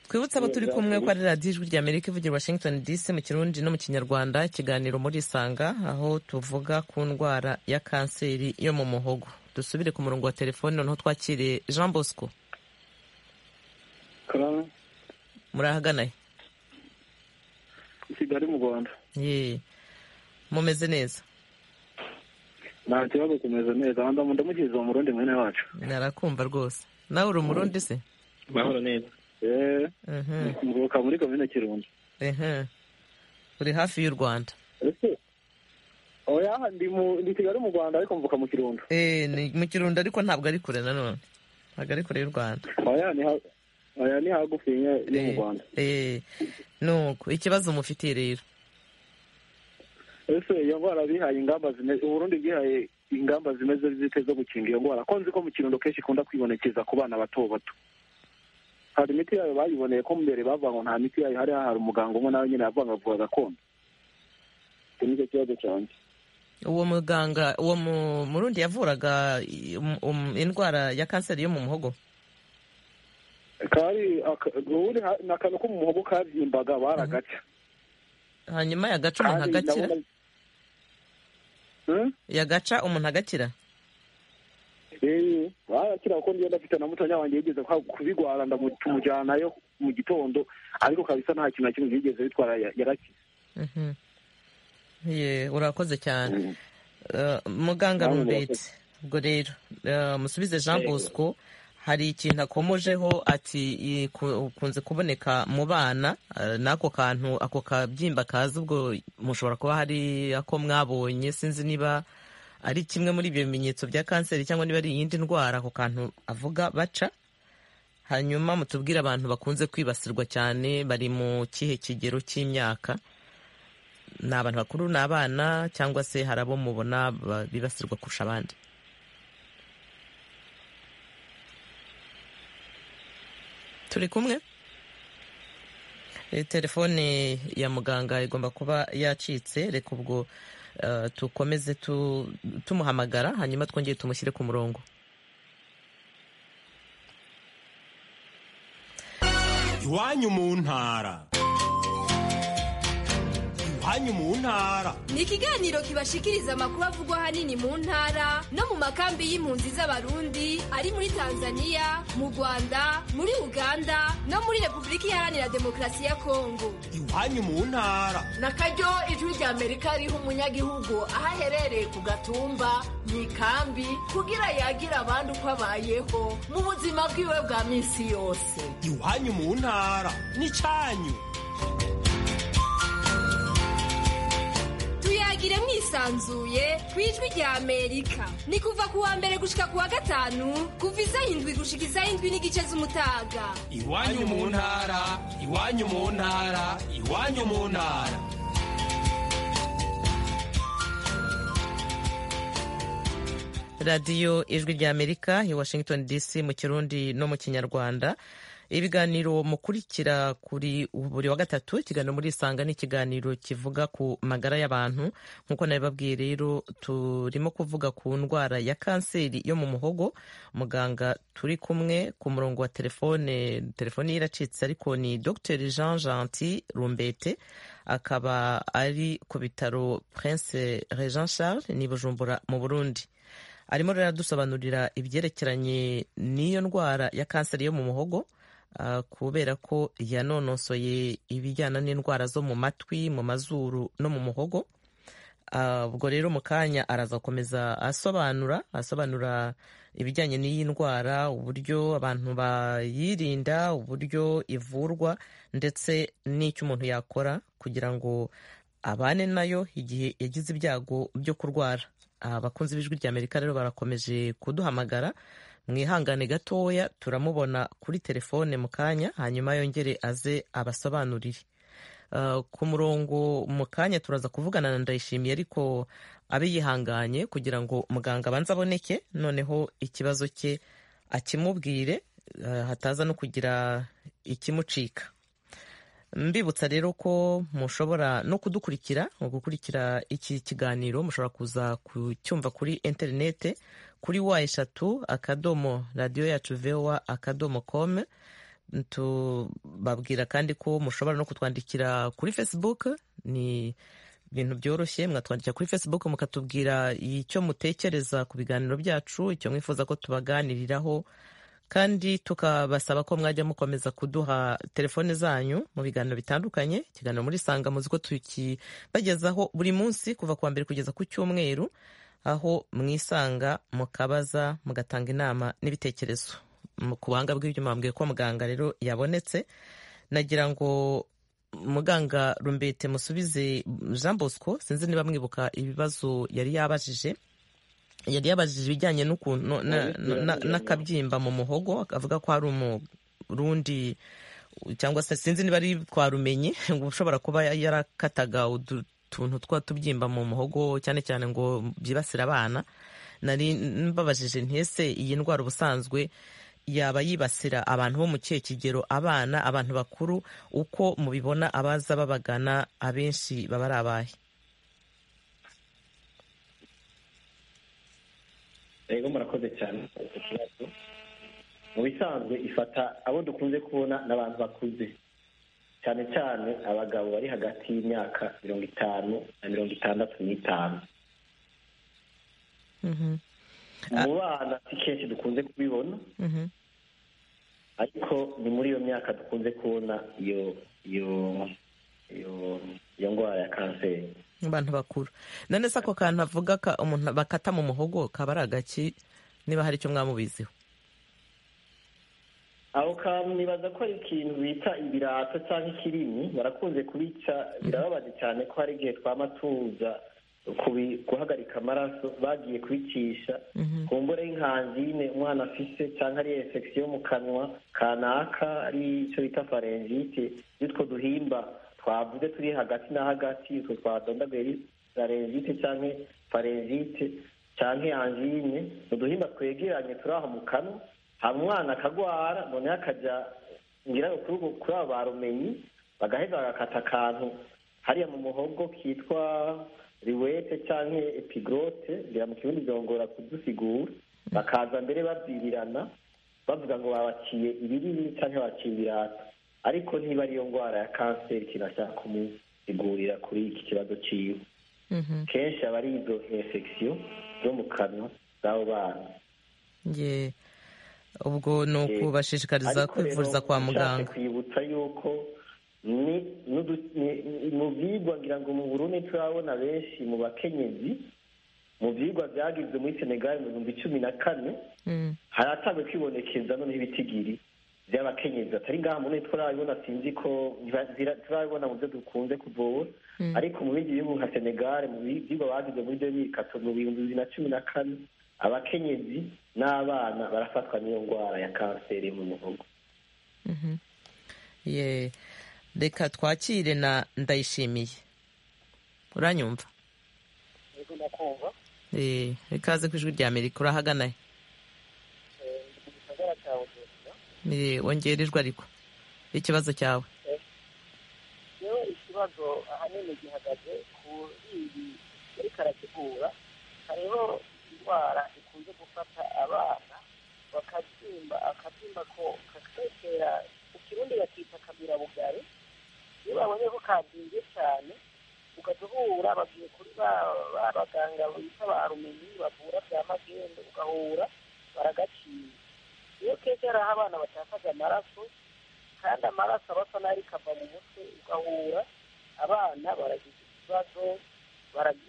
twibutse abo turi kumwe ko ari radiyo ijwi rya amerika ivugira washington dc mu kirundi no mu kinyarwanda ikiganiro muri isanga aho tuvuga ku ndwara ya kanseri yo mu muhogo dusubire ku murongo wa telefone noneho twakiriye jean bosco murahaganaye i kigali mu rwanda ye mumeze neza nta kibazo kumeze neza hano ndamugiriza mu murundi mwene wacu narakumva rwose nawe uri umurundi se mahoro neza eee Mhm. mvuka muri komine kirundo ehe uri hafi y'u rwanda ese oya ndi mu ndi kigali mu rwanda ariko mvuka mu kirundo Eh, ni mu kirundo ariko ntabwo ari kure nanone ntabwo ari kure y'u rwanda oya ni ha oya ni hagufi nye yo mu rwanda Eh, nuko ikibazo mufitiye rero ese iyo ndwara bihaye ingamba zimeze uburundi bwihaye ingamba zimeze zite zo gukinga iyo ndwara ko nzi ko mu kirundo kenshi ikunda kwibonekeza ku bana bato bato hari imiti yayo bayiboneye ko mbere bavuga ngo nta miti yayo hari hari umuganga umwe nawe nyine yavuga ngo avura gakondo icyo ni cyo kibazo cyanjye uwo muganga uwo mu- murundi yavuraga i- um- um- indwara ya kanseri yo mu muhogo kari aka- ubundi ha- ni akantu ko mu muhogo kabyimbaga baragaca hanyuma yagaca umuntu Kandi agakira ndabona- Hmm? yagaca umuntu agakira Eh, barakira kuko ndiyo ndafite na mutonya wanjye yigeze kwa- kubigwara ndamu- tumujyanayo mu gitondo ariko kabisa nta kintu na kimwe yigeze bitwara ya- yarakize Mhm. Ye, urakoze cyane Mm. Eh, muganga Namwe rumbete ubwo rero eh, musubize jean bosco hari ikintu akomojeho ati i- ku- ukunze kuboneka mu bana eh, n'ako kantu ako kabyimba kaza ubwo mushobora kuba hari ako mwabonye sinzi niba ari kimwe muri ibyo bimenyetso bya kanseri cyangwa niba ari iyindi ndwara ako kantu avuga baca hanyuma mutubwire abantu bakunze kwibasirwa cyane bari mu kihe kigero cy'imyaka ni abantu bakuru ni abana cyangwa se hari abo mubona ba- bibasirwa kurusha abandi turi kumwe Eh, telefone ya muganga igomba kuba yacitse reka ubwo eh, tukomeze tu- tumuhamagara hanyuma twongere tumushyire ku murongo iwanyu mu ntara iwanyu mu ntara ni ikiganiro kibashikiriza amakuru avugwa ahanini mu ntara no mu makambi y'impunzi z'abarundi ari muri tanzania mu rwanda muri uganda no muri repubulika iharanira demokarasi ya kongo iwanyu mu ntara na karyo ijwi rya amerika riha umunyagihugu aho aherereye ku gatumba mu ikambi kugira yagire abandi uko abayeho mu buzima bwiwe bwa minsi yose iwanyu mu ntara n'icyanyu tuyagira muganire mwisanzuye ku ijwi rya amerika ni kuva ku wa mbere gushika ku wa gatanu kuva isa indwi gushika isa indwi n'igice z'umutaga iwanyu mu ntara iwanyu mu ntara iwanyu mu ntara radiyo ijwi rya amerika i washington dc mu kirundi no mu kinyarwanda ibiganiro mukurikira kuri buri wa gatatu ikiganiro muri isanga ni ikiganiro kivuga ku magara y'abantu nk'uko nabibabwiye rero turimo kuvuga ku ndwara ya kanseri yo mu muhogo muganga turi kumwe ku murongo wa telefone telefoni ye iracitse ariko ni dr jean gentil rumbete akaba ari ku bitaro prince regent charles ni bujumbura mu burundi arimo rero aradusobanurira ibyerekeranye n'iyo ndwara ya kanseri yo mu muhogo kubera ko yanonosoye ibijyana n'indwara zo mu matwi mu mazuru no mu muhogo ubwo rero mu kanya araza gukomeza asobanura asobanura ibijyanye n'iyi ndwara uburyo abantu bayirinda uburyo ivurwa ndetse n'icyo umuntu yakora kugira ngo abane nayo igihe yagize ibyago byo kurwara abakunzi b'ijwi rya amerika rero barakomeje kuduhamagara mwihangane gatoya turamubona kuri telefone mu kanya hanyuma yongere aze abasobanurire ku murongo mu kanya turaza kuvugana na ndayishimiye ariko abe yihanganye kugira ngo muganga abanze aboneke noneho ikibazo cye akimubwire hataza no kugira ikimucika mbibutsa rero ko mushobora no kudukurikira gukurikira iki kiganiro mushobora kuza kucyumva kuri interinete kuri wa eshatu akadomo radiyo yacu vewa akadomo komu tubabwira kandi ko mushobora no kutwandikira kuri facebook ni ibintu byoroshye mwatwandikira kuri facebook mukatubwira icyo mutekereza ku biganiro byacu icyo mwifuza ko tubaganiriraho kandi tukabasaba ko mwajya mukomeza kuduha telefone zanyu mu biganiro bitandukanye ikiganiro muri sanga muzi ko tukibagezaho buri munsi kuva ku wa mbere kugeza ku cyumweru aho mwisanga mukabaza mugatanga inama n'ibitekerezo ku buhanga bw'ibyuma bambwiye ko muganga rero yabonetse nagira ngo muganga rumbete musubize jean bosco sinzi niba mwibuka ibibazo yari yabajije yari yabajije ibijyanye n'ukuntu n'akabyimba mu muhogo avuga ko hari umurundi cyangwa se sinzi niba ari twarumenye ngo ushobora kuba yarakataga utuntu twa tubyimba mu muhogo cyane cyane ngo byibasire abana nari mbabajije ntese iyi ndwara ubusanzwe yaba yibasira abantu bo mu kihe kigero abana abantu bakuru uko mubibona abaza babagana abenshi baba ari abahe rero murakoze cyane ikibazo mu bisanzwe ifata abo dukunze kubona n'abantu bakuze cyane cyane abagabo bari hagati y'imyaka mirongo itanu na mirongo itandatu n'itanu mu bana si kenshi dukunze kubibona ariko ni muri iyo myaka dukunze kubona iyo iyo iyo ndwara ya kanseri abantu bakuru none se ako kantu avuga umuntu bakata mu muhogo kaba ari agaki niba hari icyo mwamubiziho aho kantu nibaza ko ari ikintu bita ibirata cyangwa ikirimi barakunze kubica birababaje cyane ko hari igihe twamatuza guhagarika amaraso bagiye kubicisha ku mbura y'inkanzine umwana afise cyangwa ari efegisiyo mu kanwa kanaka ari icyo bita farengite n'utwo duhimba twavuze turi hagati na hagati utwo twadondaguye larenzite cyangwa farenzite cyangwa anjine uduhimba twegeranye turi aho mu kanwa haba umwana akagwara noneho akajya ngira kuri abo barumenyi bagaheza bagakata akantu hariya mu muhogo kitwa riwete cyangwa epigrote ngira mu kirundi byongora kudusigura bakaza mbere babyirirana bavuga ngo babaciye ibirimi cyangwa babaciye ibirata ariko niba ariyo ndwara ya kanseri kinashaka kumusigurira kuri iki kibazo cyiwe kenshi aba ari izo infection zo mu kanwa z'abo bana ubwo ni ukubashishikariza kwivuriza kwa muganga kwibutsa yuko mu byigwa ngira ngo mu burundu turabona benshi mu bakenyezi mu byigwa byagizwe muri senegali mu bihumbi cumi na kane haratangwe kwibonekeza noneho ibitigiri by'abakenyezi atari ngaha muri turabibona sinzi ko turabibona mu byo dukunze kuvura ariko mu bindi bihugu nka senegal mu byigwa bagize muri demirikato mu bihumbi bibiri na cumi na kane abakenyezi n'abana barafatwa n'iyo ndwara ya kanseri mu muhogo reka twakire na ndayishimiye uranyumva ikaze ku ijwi rya amerika urahagana he wongerejwe ariko ikibazo cyawe rero ikibazo ahanini gihagaze kuri ibi ariko arategura hariho indwara ikunze gufata abana bakabyimba akabyimba ko kakatera ikirundi bakita kamirabugari iyo babonye ko kabyimbye cyane ugahita uhura bagiye kuri ba baganga bita ba rumenyi bavura bya magendu ugahura baragaciye iyo keke hariho abana batakaza amaraso kandi amaraso aba asa n'ari kava mu mutwe ugahura abana baragize ikibazo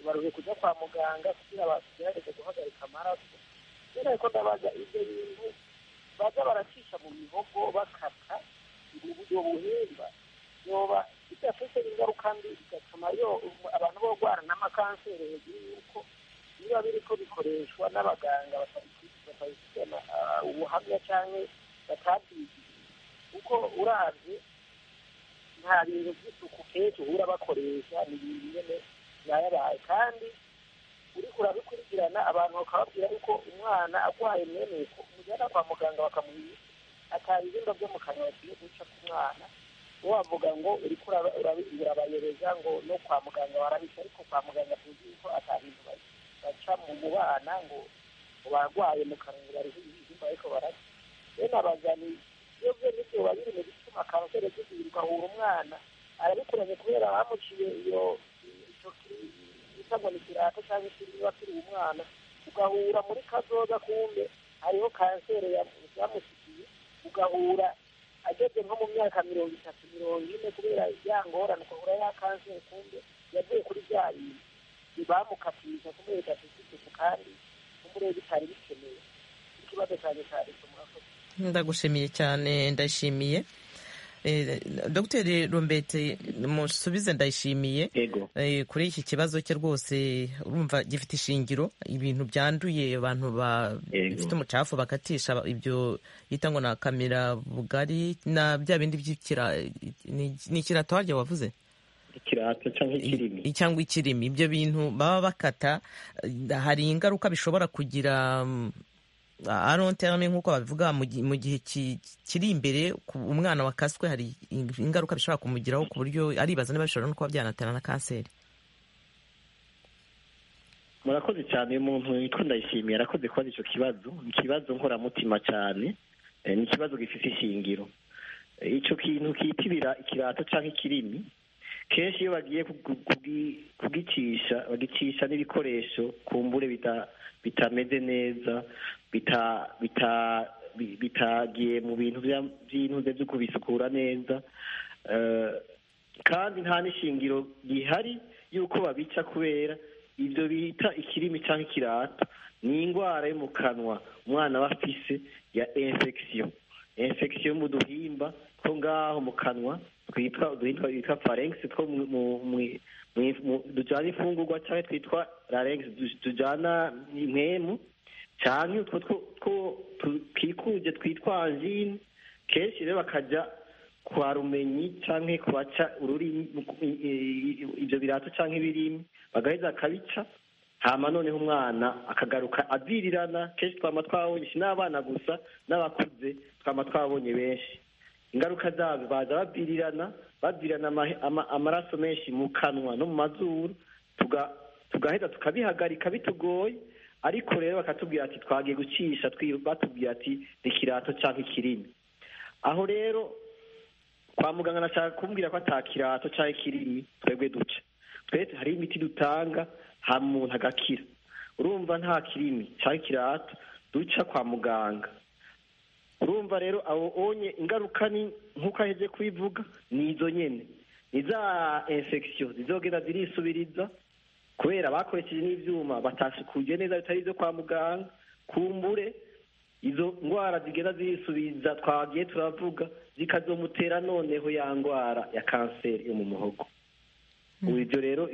baruhe kujya kwa muganga kugira bagerageze guhagarika amaraso rero ariko ndabaza ibyo bintu baza baracisha mu mihogo bakata mu buryo buhimba yoba bidafite ingaruka mbi bigatuma abantu borwara n'amakanseri hejuru y'uko biba biriko bikoreshwa n'abaganga batabifite ubuhamya cyangwa batabyigiye kuko urabye nta bintu by'isuku kenshi uhura bakoresha ni ibintu nyine byayabaye kandi uriko urabikurikirana abantu bakababwira yuko umwana arwaye mweneko umujyana kwa muganga bakamuha imiti atari ibimba byo mu kanwa bagiye guca ku mwana wavuga ngo uriko urabayobereza ngo no kwa muganga warabisha ariko kwa muganga tuzi yuko atabintu bazi baca mu bana ngo barwaye mu kanwa bari ibihimba ariko barasa rero nabazani iyo byose biba biri mu bituma kanseri z'ibiri ugahura umwana arabikuranye kubera bamuciye iyo bita ngo ni kirata cyangwa ishuri biba kiri umwana ugahura muri kazoza kumbe hariho kanseri yamusikiye ugahura ageze nko mu myaka mirongo itatu mirongo ine kubera ya ngorane ukahura ya kanseri kumbe yavuye kuri bya bintu ntibamukatiriza kubera idafite isuku kandi umurebe bitari bikeneye ikibazo cyane cyane murakoze ndagushimiye cyane ndashimiye dogiteri rumbete musubize ndayishimiye kuri iki kibazo cye rwose urumva gifite ishingiro ibintu byanduye abantu bafite umucafu bakatisha ibyo yita ngo na kamera bugari na bya bindi ni ikirato harya wavuze cyangwa ikirimi ibyo bintu baba bakata hari ingaruka bishobora kugira aronterane nk'uko babivuga mu gihe kiri imbere umwana wakaswe hari ingaruka bishobora kumugiraho ku buryo aribaza niba bishobora no kuba byanatera na kanseri murakoze cyane uyu muntu witwa ndayishimiye arakoze kubaza icyo kibazo ni ikibazo nkoramutima cyane ni ikibazo gifite ishingiro icyo kintu kitibira ikirato cyangwa ikirimi kenshi iyo bagiye kugicisha bagicisha n'ibikoresho ku mbure bitameze neza bitagiye mu bintu by'intuze byo kubisukura neza kandi nta n'ishingiro rihari y'uko babica kubera ibyo bita ikirimi cyangwa ikirata ni indwara yo mu kanwa umwana aba afise ya infection infection yo mu duhimba two ngaho mu kanwa twitwa uduhimba twitwa pharynx two dujyana imfungurwa cyangwa twitwa larynx tujyana mwemu cyane utwo two twikuje twitwa anjine kenshi rero bakajya kwa rumenyi cyangwa kubaca ururimi ibyo birato cyangwa ibirimi bagaheza akabica hama noneho umwana akagaruka azirirana kenshi twaba twabonye n'abana gusa n'abakuze twaba twabonye benshi ingaruka zabyo baza babwirirana babwirirana amaraso menshi mu kanwa no mu mazuru tugaheza tukabihagarika bitugoye ariko rero bakatubwira ati twagiye gucisha batubwira ati ni kirato cyangwa ikirimi aho rero kwa muganga nashaka kumbwira ko ata kirato cyangwa ikirimi twebwe duca twese hari imiti dutanga hanyuma umuntu agakira urumva nta kirimi cyangwa ikirato duca kwa muganga urumva rero abo onye ingaruka ni nk'uko aheze kubivuga ni izo nyine ni za infection zizogenda zirisubiriza kubera bakoresheje n'ibyuma batasukuye neza bitari ibyo kwa muganga kumbure izo ndwara zigenda zisubiza twagiye turavuga zikazomutera noneho ya ndwara ya kanseri yo mu muhogo ubu ibyo rero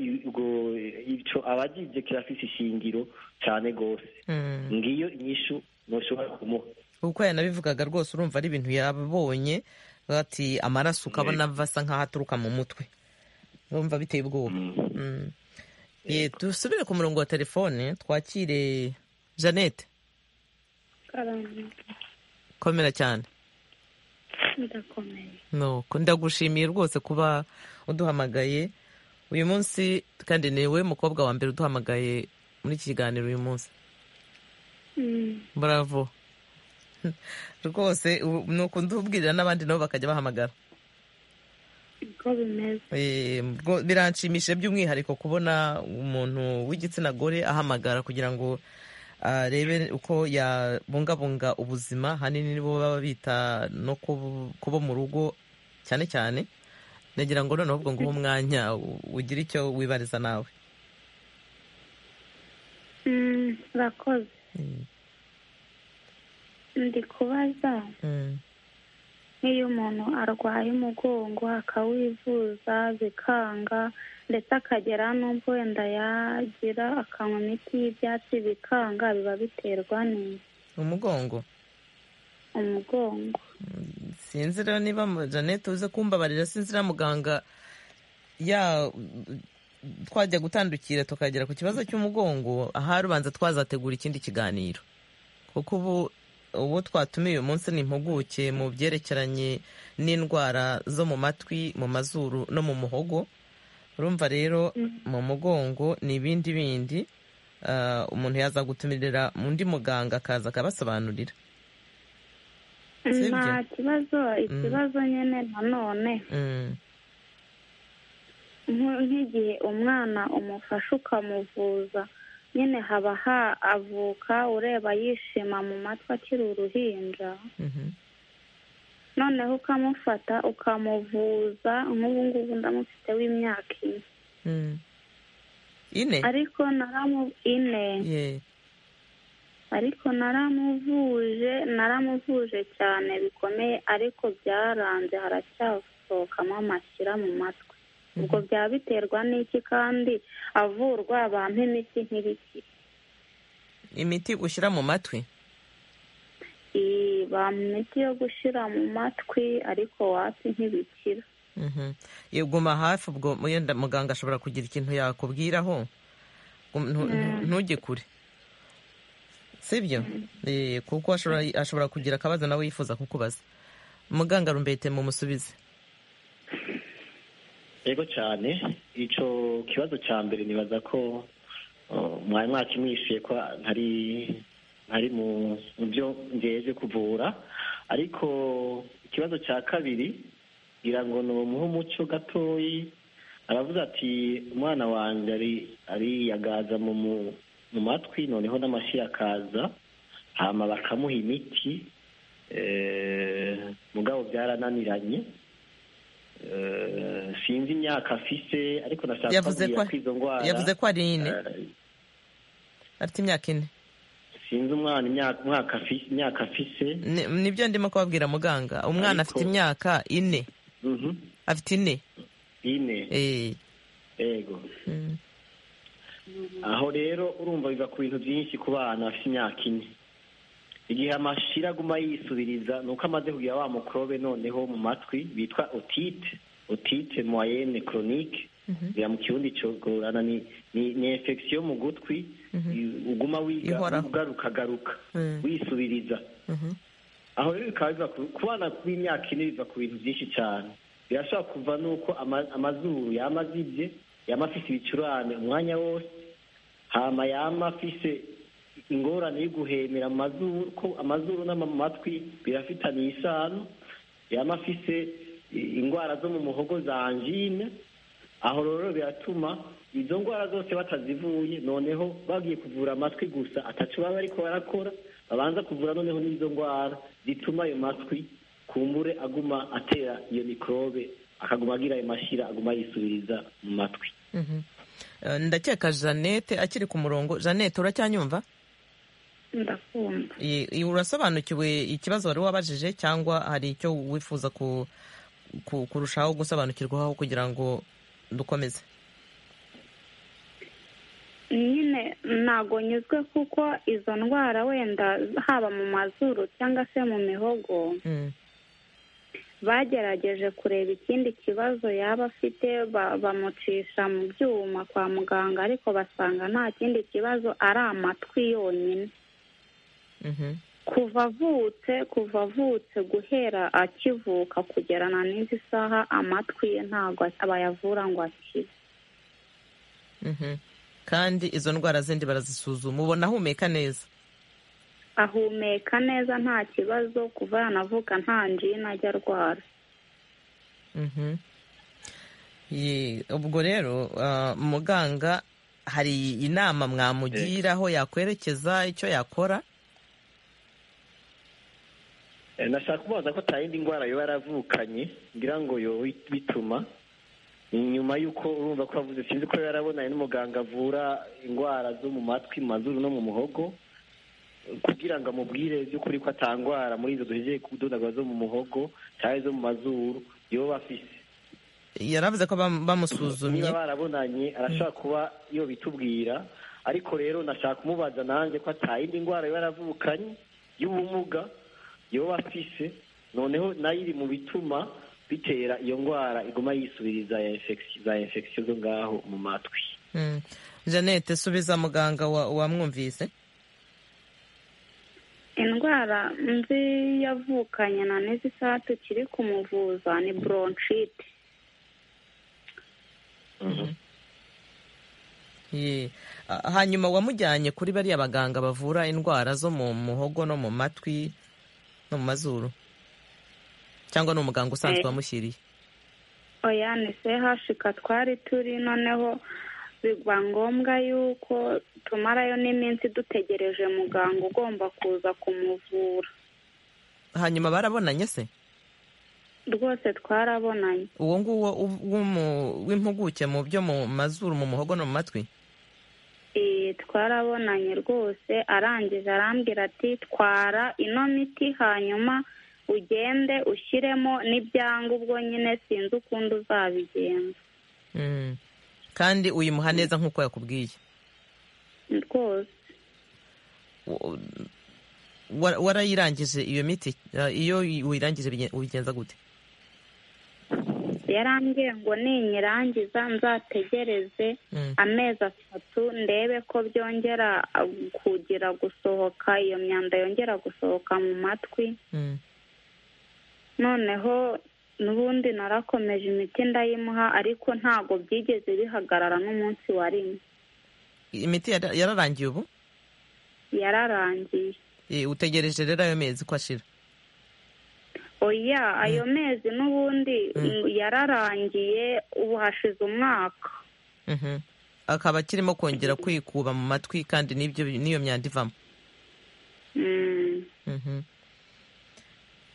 icyo abagibye kirafite ishingiro cyane rwose ngiyo inyishu ntushobora kumuha uko yanabivugaga rwose urumva ari ibintu yabonye ati amaraso ukabona asa nk'aho aturuka mu mutwe urumva biteye ubwoba dusubire ku murongo wa telefone twakire jeannette komera cyane ndagushimiye rwose kuba uduhamagaye uyu munsi kandi ni we mukobwa wa mbere uduhamagaye muri iki kiganiro uyu munsi bravo rwose uku ndubwirira n'abandi nabo bakajya bahamagara biranshimishije by'umwihariko kubona umuntu w'igitsina gore ahamagara kugira ngo arebe uko yabungabunga ubuzima hanini nibo baba bita no kubo mu rugo cyane cyane nagira ngo noneho ubwo nguhe umwanya ugire icyo wibariza nawe murakoze ndi kubaza nk'iyo umuntu arwaye umugongo akawivuza bikanga ndetse akagera n'ubwo wenda yagira akanywa imiti y'ibyatsi bikanga biba biterwa neza umugongo umugongo sinzi rero niba jeannette uze kumbabarira sinzi na muganga ya twajya gutandukira tukagera ku kibazo cy'umugongo ahari ubanza twazategura ikindi kiganiro kuko ubu uwo twatumiye uyu munsi ni impuguke mu byerekeranye n'indwara zo mu matwi mu mazuru no mu muhogo urumva rero mu mugongo ni ibindi bindi umuntu yaza gutumirira undi muganga akaza akabasobanurira nta kibazo ikibazo nyine nanone nk'igihe umwana umufasha ukamuvuza nyine haba havuka ureba yishima mu matwi akiri uruhinja noneho ukamufata ukamuvuza nk'ubu ngubu ndamufite w'imyaka ine ariko ine ariko naramuvuje naramuvuje cyane bikomeye ariko byaranze haracyasohokamo amashyira mu matwi ubwo byaba biterwa n'iki kandi avurwa abantu imiti ntibikire imiti ushyira mu matwi imiti yo gushyira mu matwi ariko wapi ntibikira uguma hafi ubwo wenda muganga ashobora kugira ikintu yakubwiraho ntujye kure sibyo kuko ashobora kugira akabazo nawe yifuza kukubaza muganga rumbete mumusubize yego cyane icyo kibazo cya mbere nibaza ko mwari mwakimwishyuye ko ntari mu byo ngeje kuvura ariko ikibazo cya kabiri ngira ngo ni umuhe umuco gatoyi aravuze ati umwana wanjye ariyagaza mu matwi noneho n'amashyi akaza hama bakamuha imiti mugabo byarananiranye sinzi imyaka afise ariko nashaka kubwira ko izo ndwara yavuze ko ari ine afite imyaka ine sinzi umwana imyaka afise nibyo ndimo kubabwira muganga umwana afite imyaka ine afite ine ine yego aho rero urumva biva ku bintu byinshi ku bana bafite imyaka ine igihe amashira aguma yisubiriza ni uko amaze kugira wa mukorobe noneho mu matwi bitwa otite otite moyenne koronike mu kirundi cyogorana ni infection mu gutwi uguma ugarukagaruka wisubiriza aho rero bikaba biva ku bana b'imyaka ine biva ku bintu byinshi cyane birashobora kuva n'uko amazuru yaba azibye yaba afite ibicurane umwanya wose hama yaba afise ingorane yo guhemera amazuru ko amazuru n'amatwi birafitanye isano yaba afise indwara zo mu muhogo za anjine aho rero biratuma izo ndwara zose batazivuye noneho bagiye kuvura amatwi gusa atacu baba ariko barakora babanza kuvura noneho n'izo ndwara zituma ayo matwi kumbure aguma atera iyo mikorobe akaguma agira ayo mashyira aguma yisubiriza mu matwi ndakeka jeannette akiri ku murongo jeannette uracyanyumva ndakumva I- i- urasobanukiwe ikibazo wari wabajije cyangwa hari icyo wifuza ku- ku- kurushaho gusobanukirwaho kugira ngo dukomeze nyine ntago nyuzwe kuko izo ndwara wenda haba mu mazuru cyangwa se mu mihogo bagerageje kureba ikindi kibazo yaba afite ba- bamucisha mu byuma kwa muganga ariko basanga nta kindi kibazo ari amatwi yonyine kuva avutse kuva avutse guhera akivuka kugerana n'izi saha amatwi ye ntabwo bayavura ngo akire Mhm. kandi izo ndwara zindi barazisuzuma ubona ahumeka neza ahumeka neza nta kibazo kuva yanavuka nta njina ajya arwara Mhm. Ye- ubwo rero ah, muganga hari inama mwamugira aho yakwerekeza icyo yakora Eh, nashaka kubaza ko nta yindi ndwara yoba yaravukanye ngira ngo yo bituma ni nyuma y'uko urumva ko yavuze sinzi ko yarabonanye n'umuganga avura indwara zo mu matwi mu mazuru no mu muhogo kugira ngo amubwire by'ukuri ko atangwara muri izo duhegeye kudodagura zo mu muhogo cyangwa izo mu mazuru yoba afise yaravuze ko bam- bamusuzumye niba barabonanye arashobora kuba iyo bitubwira ariko rero nashaka kumubaza nanjye ko atayindi ndwara yoba yaravukanye y'ubumuga yoba afise noneho nayo iri mu bituma bitera iyo ndwara iguma yisubiriza ya infection- za infection zo ngaho mu matwi Mhm. jeannette subiza muganga wa- wamwumvise indwara nzi yavukanye na n'izi saha tukiri kumuvuza ni bronchite Ye. Ah, hanyuma wamujyanye kuri bariya baganga bavura indwara zo mu muhogo no mu matwi no mu mazuru cyangwa ni umuganga usanzwe Eh. wamushyiriye oya ni sehashika twari turi noneho biba ngombwa yuko tumarayo n'iminsi dutegereje muganga ugomba kuza kumuvura hanyuma barabonanye se rwose twarabonanye uwo nguwo uv- w'umu- w'impuguke mu byo mu mazuru mu muhogo no mu matwi Eh, twarabonanye rwose arangije arambwira ati twara ino miti hanyuma ugende ushyiremo n'ibyanga ubwo nyine sinzi ukundi uzabigenza Mm. kandi uyimuha neza nk'uko yakubwiye rwose Wa- wa- warayirangije iyo miti Ah, iyo uyirangije bigen- ubigenza gute yarambwiye ngo ninyirangiza nzategereze Mm. amezi atatu ndebe ko byongera ah, kugira gusohoka iyo myanda yongera gusohoka mu matwi Mm. noneho n'ubundi narakomeje imiti ndayimuha ariko ntabwo byigeze bihagarara n'umunsi wa rimwe imiti yara- yararangiye ubu yararangiye Eh, utegereje rero ayo mezi ko ashira oya ayo mezi n'ubundi mm, yararangiye ubu hashize umwaka Mhm. akaba akirimo kongera kwikuba mu matwi kandi n'ibyo n'iyo myanda ivamo Mm. Mhm.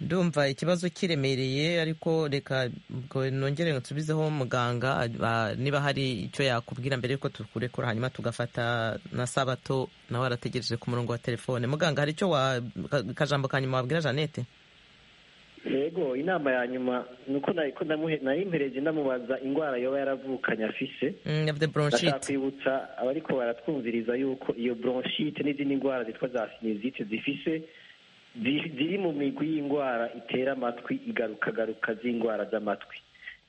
ndumva ikibazo kiremereye ariko reka ubwo nongere nsubizeho muganga ah, niba hari icyo yakubwira mbere yuko tukurekura hanyuma tugafata na sabato nawe arategereje ku murongo wa telefone muganga hari icyo wa ka- kajambo ka nyuma wabwira jeannette yego inama ya nyuma ni uko nari ko ndamuhe- narimpereje ndamubaza indwara yoba yaravukanye afise Mm, yavuze ndashaka bronchite kwibutsa abariko baratwumviriza yuko iyo bronchite n'izindi ndwara zitwa za sinizite zifise zi- ziri mu migwi y'indwara itera amatwi igarukagaruka z'indwara z'amatwi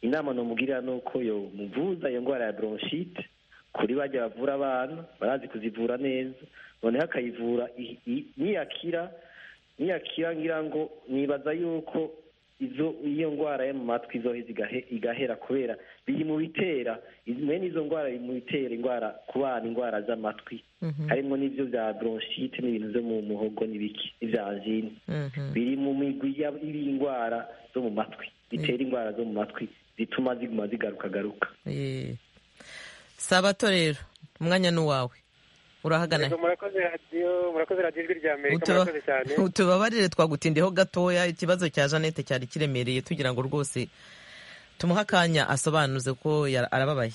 inama nomubwirira ni uko yo muvuza iyo ndwara ya bronchite kuri bajya bavura abana barazi kuzivura neza noneho akayivura i- i- niyakira niyakira ngira ngo nibaza yuko izo iyo ndwara yo mu matwi zoheza igahe- igahera kubera biri mu bitera bene izo ndwara biri mu bitera indwara ku bana indwara z'amatwi Mhm. harimo n'ibyo bya bronchite n'ibintu byo mu muhogo n'ibiki n'ibya angine Mhm. biri mu migwi y'ab- y'indwara zo mu matwi bitera indwara zo mu matwi zituma ziguma zigarukagaruka Eh. sabato rero umwanya ni uwawe urahagana Yego, murakoze radiyo murakoze radiyo ijwi rya amerika Utuba- murakoze cyane utubabarire twagutindiyeho gatoya ikibazo cya jeannette cyari kiremereye tugira ngo rwose tumuhe akanya asobanuze ko yara- arababaye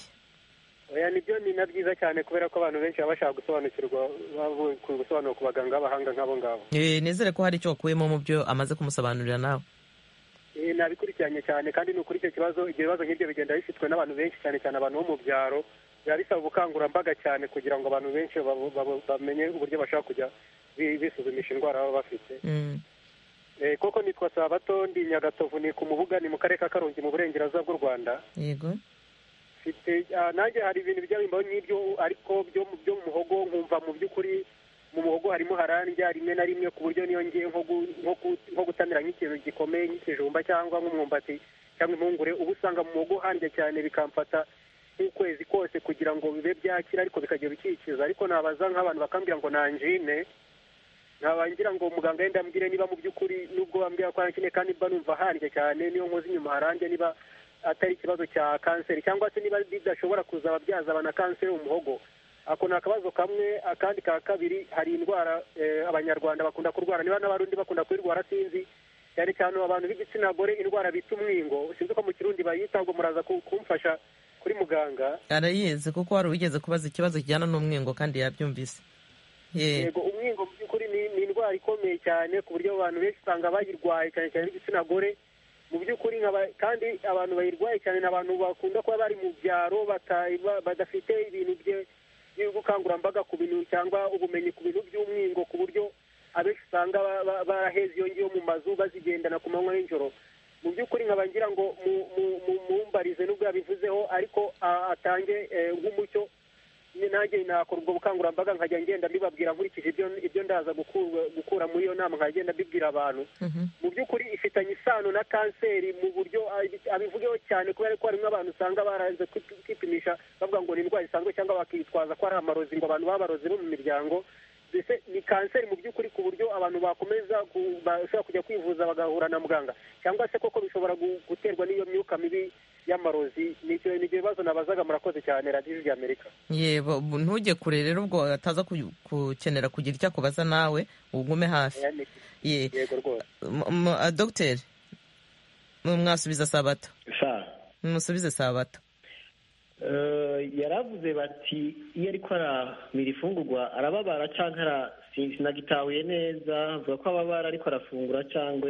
oya nibyo ni na byiza cyane kubera ko abantu benshi baba bashaka gusobanukirwa bavuye gusobanura ku baganga b'abahanga nk'abo ngabo Eh, nizere ko hari icyo wakuyemo mu byo amaze kumusobanurira nawe Eh, nabikurikiranye cyane kandi ni ukuri icyo kibazo ibyo bibazo nk'ibyo bigenda bifitwe n'abantu benshi cyane cyane abantu bo mu byaro biba bisaba ubukangurambaga cyane kugira ngo abantu benshi babo- babo- bamenye uburyo bashaka kujya bi- bisuzumisha indwara baba bafite Eh, koko nitwa sabato ndi nyagatovu ni ku mubuga ni mu karere ka karongi mu burengerazuba bw'u rwanda yego mfite ah, nanjye hari ibintu byabimbaho nk'ibyo ariko byo mu- byo mu muhogo nkumva mu by'ukuri mu muhogo harimo harandya rimwe na rimwe ku buryo niyo ngiye nko gu- nko gu- nko gutamira nk'ikintu gikomeye nk'ikijumba cyangwa nk'umwumbati cyangwa impungure uba usanga mu muhogo handya cyane bikamfata nk'ukwezi kose kugira ngo bibe byakira ariko bikajya bikikiza ariko nabaza nk'abantu bakambwira ngo nanjine ntabangira ngo muganga yenda ambwire niba mu by'ukuri nubwo bambwira ko harakine kandi mba numva handya cyane niyo nkoze inyuma harandya niba atari ikibazo cya kanseri cyangwa se niba bidashobora kuza ababyaza abana kanseri mu muhogo ako ni akabazo kamwe akandi ka kabiri hari indwara eh, abanyarwanda bakunda kurwara niba n'abarundi bakunda kuyirwara sinzi cyane cyane abantu b'igitsina gore indwara bita umwingo sinzi ko mu kirundi bayita ngo muraza ku- kumfasha kuri muganga arayizi kuko wari wigeze kubaza ikibazo kijyana n'umwingo kandi yabyumvise Eh, yego umwingo mu by'ukuri ni- ni indwara ikomeye cyane ku buryo abantu benshi usanga bayirwaye cyane cyane b'igitsina gore mu by'ukuri nk'aba- kandi abantu bayirwaye cyane ni abantu bakunda kuba bari mu byaro bata- ba- badafite ibintu bye- by'ubukangurambaga ku bintu cyangwa ubumenyi ku bintu by'umwingo ku buryo abenshi usanga ba- ba- baraheze iyo ngiyo mu mazu bazigendana ku manywa n'ijoro mu by'ukuri nkaba ngira ngo mu- mu- mu- mumbarize n'ubwo yabivuzeho ariko a- atange eh, nk'umucyo ni- nanjye nakora ubwo bukangurambaga nkajya ngenda mbibabwira nkurikije ibyo ibyo ndaza gukurwa- gukura muri iyo nama nkajya ngenda mbibwira abantu mu by'ukuri ifitanye isano na kanseri mu buryo abi- abivugeho cyane kubera ko harimo abantu usanga baraze kwi- kwipimisha bavuga ngo ni indwara isanzwe cyangwa bakitwaza ko ari amarozi ngo abantu b'abarozi bo mu miryango mbese ni kanseri mu by'ukuri ku buryo abantu bakomeza ku- bashobora kujya kwivuza bagahura na muganga cyangwa se koko bishobora gu- guterwa n'iyo myuka mibi y'amarozi ni ibyo ni ibyo bibazo nabazaga murakoze cyane radiyo ry'amerika yebo bu- ntujye kure rero ubwo ataza ku- gukenera kugira icyo akubaza nawe ugume hafi ye yego rwose M- m- a- dogiteri mu- mwasubiza sabato sa musubize sabato Eh, yaravuze bati iyo ariko aramira ifungurwa arababara cyangwa ara- sin- sinagitahuye neza avuga ko ababara ariko arafungura cyangwa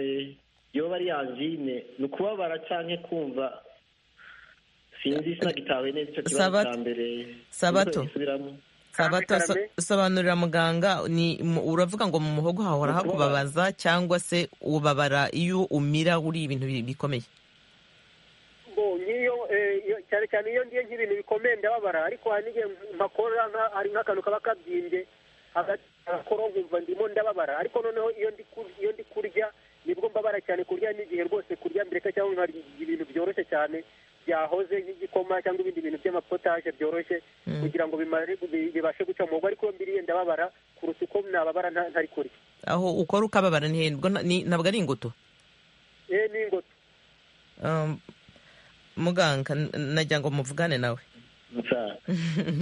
yoba ari angine ni ukubabara cyangwa kumva sinzi sinagitahuye neza icyo kibazo Sabato. cya mbere Sabato. Gisubiramo. sabato so- sobanurira muganga ni mu- uravuga ngo mu muhogo hahora hakubabaza cyangwa se ubabara iyo umira uri ibintu bi- bikomeye bo nk'iyo eh, iyo- cyane cyane iyo ngiye nk'ibintu bikomeye ndababara ariko hari n'igihe mpakora nka- hari nk'akantu kaba kabyimbye hagati akoro nkumva ndimo ndababara ariko noneho iyo ndi kur- iyo ndi kurya nibwo mbabara cyane kurya n'igihe rwose kurya mbireka cyangwa nkarya ibintu byoroshye cyane byahoze nk'igikoma cyangwa ibindi bintu by'amapotaje byoroshye kugira ngo bimare bi- bibashe guca mu muhogo ariko iyo mbiriye ndababara kuruta uko nababara nta- ntari kurya aho ukora ukababara ni bwo na- ni- ntabwo ari ingutu eh n'ingoto Um, muganga n- nagira ngo muvugane nawe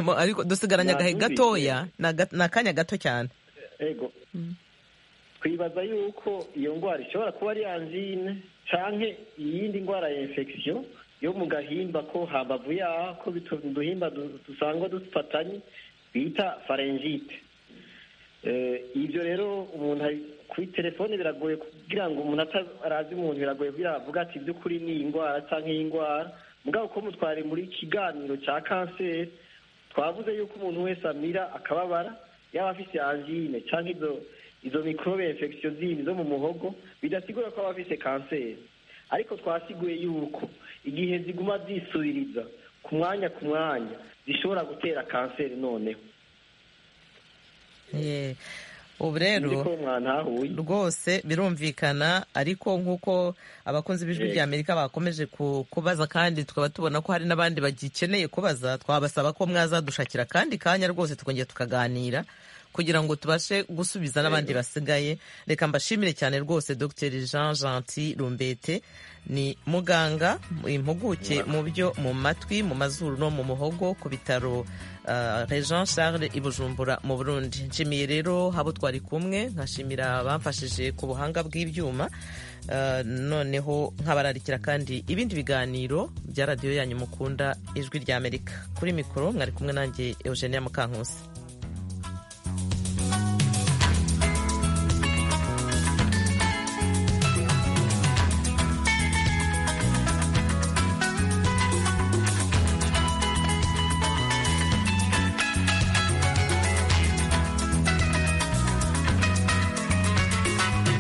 Mo- ariko dusigaranye agahe Nahumvise. gatoya ni aga- ni akanya gato cyane ego twibaza yuko iyo ndwara ishobora kuba ari angine canke iyindi ndwara ya infection yo mu gahimba ko hambavu yaho ko bitu- uduhimba du- dusangwa dufatanye bita pharyngitis Eh, ibyo rero umuntu ari kuri telefone biragoye kugira ngo umuntu atarazi umuntu biragoye kugira ngo avuge ati by'ukuri ni iyi ndwara cyangwa iyi ndwara mugabo ko mutware muri kiganiro cya kanseri twavuze yuko umuntu wese amira akababara yaba afite angine cyangwa izo izo microbe infection zindi zo mu muhogo bidasigura ko aba afite kanseri ariko twasiguye yuko igihe ziguma zisubiriza ku mwanya ku mwanya zishobora gutera kanseri noneho Ye. ubu Nzi rero ko mwantahuye rwose birumvikana ariko nk'uko abakunzi b'ijwi Yego. ry'amerika bakomeje ku- kubaza kandi tukaba tubona ko hari n'abandi bagikeneye kubaza twabasaba ko mwazadushakira kandi kanya rwose tukongera tukaganira kugira ngo tubashe gusubiza n'abandi basigaye reka mbashimire cyane rwose dr jean gentil rumbete ni muganga impuguke mu byo mu matwi mu mazuru no mu muhogo ku bitaro uh, jean charles i bujumbura mu burundi nshimiye rero habo twari kumwe nkashimira abamfashije ku buhanga bw'ibyuma Uh, noneho nkabararikira kandi ibindi biganiro bya radiyo yanyu mukunda ijwi ry'amerika kuri mikoro mwari kumwe nanjye eugenia mukankusi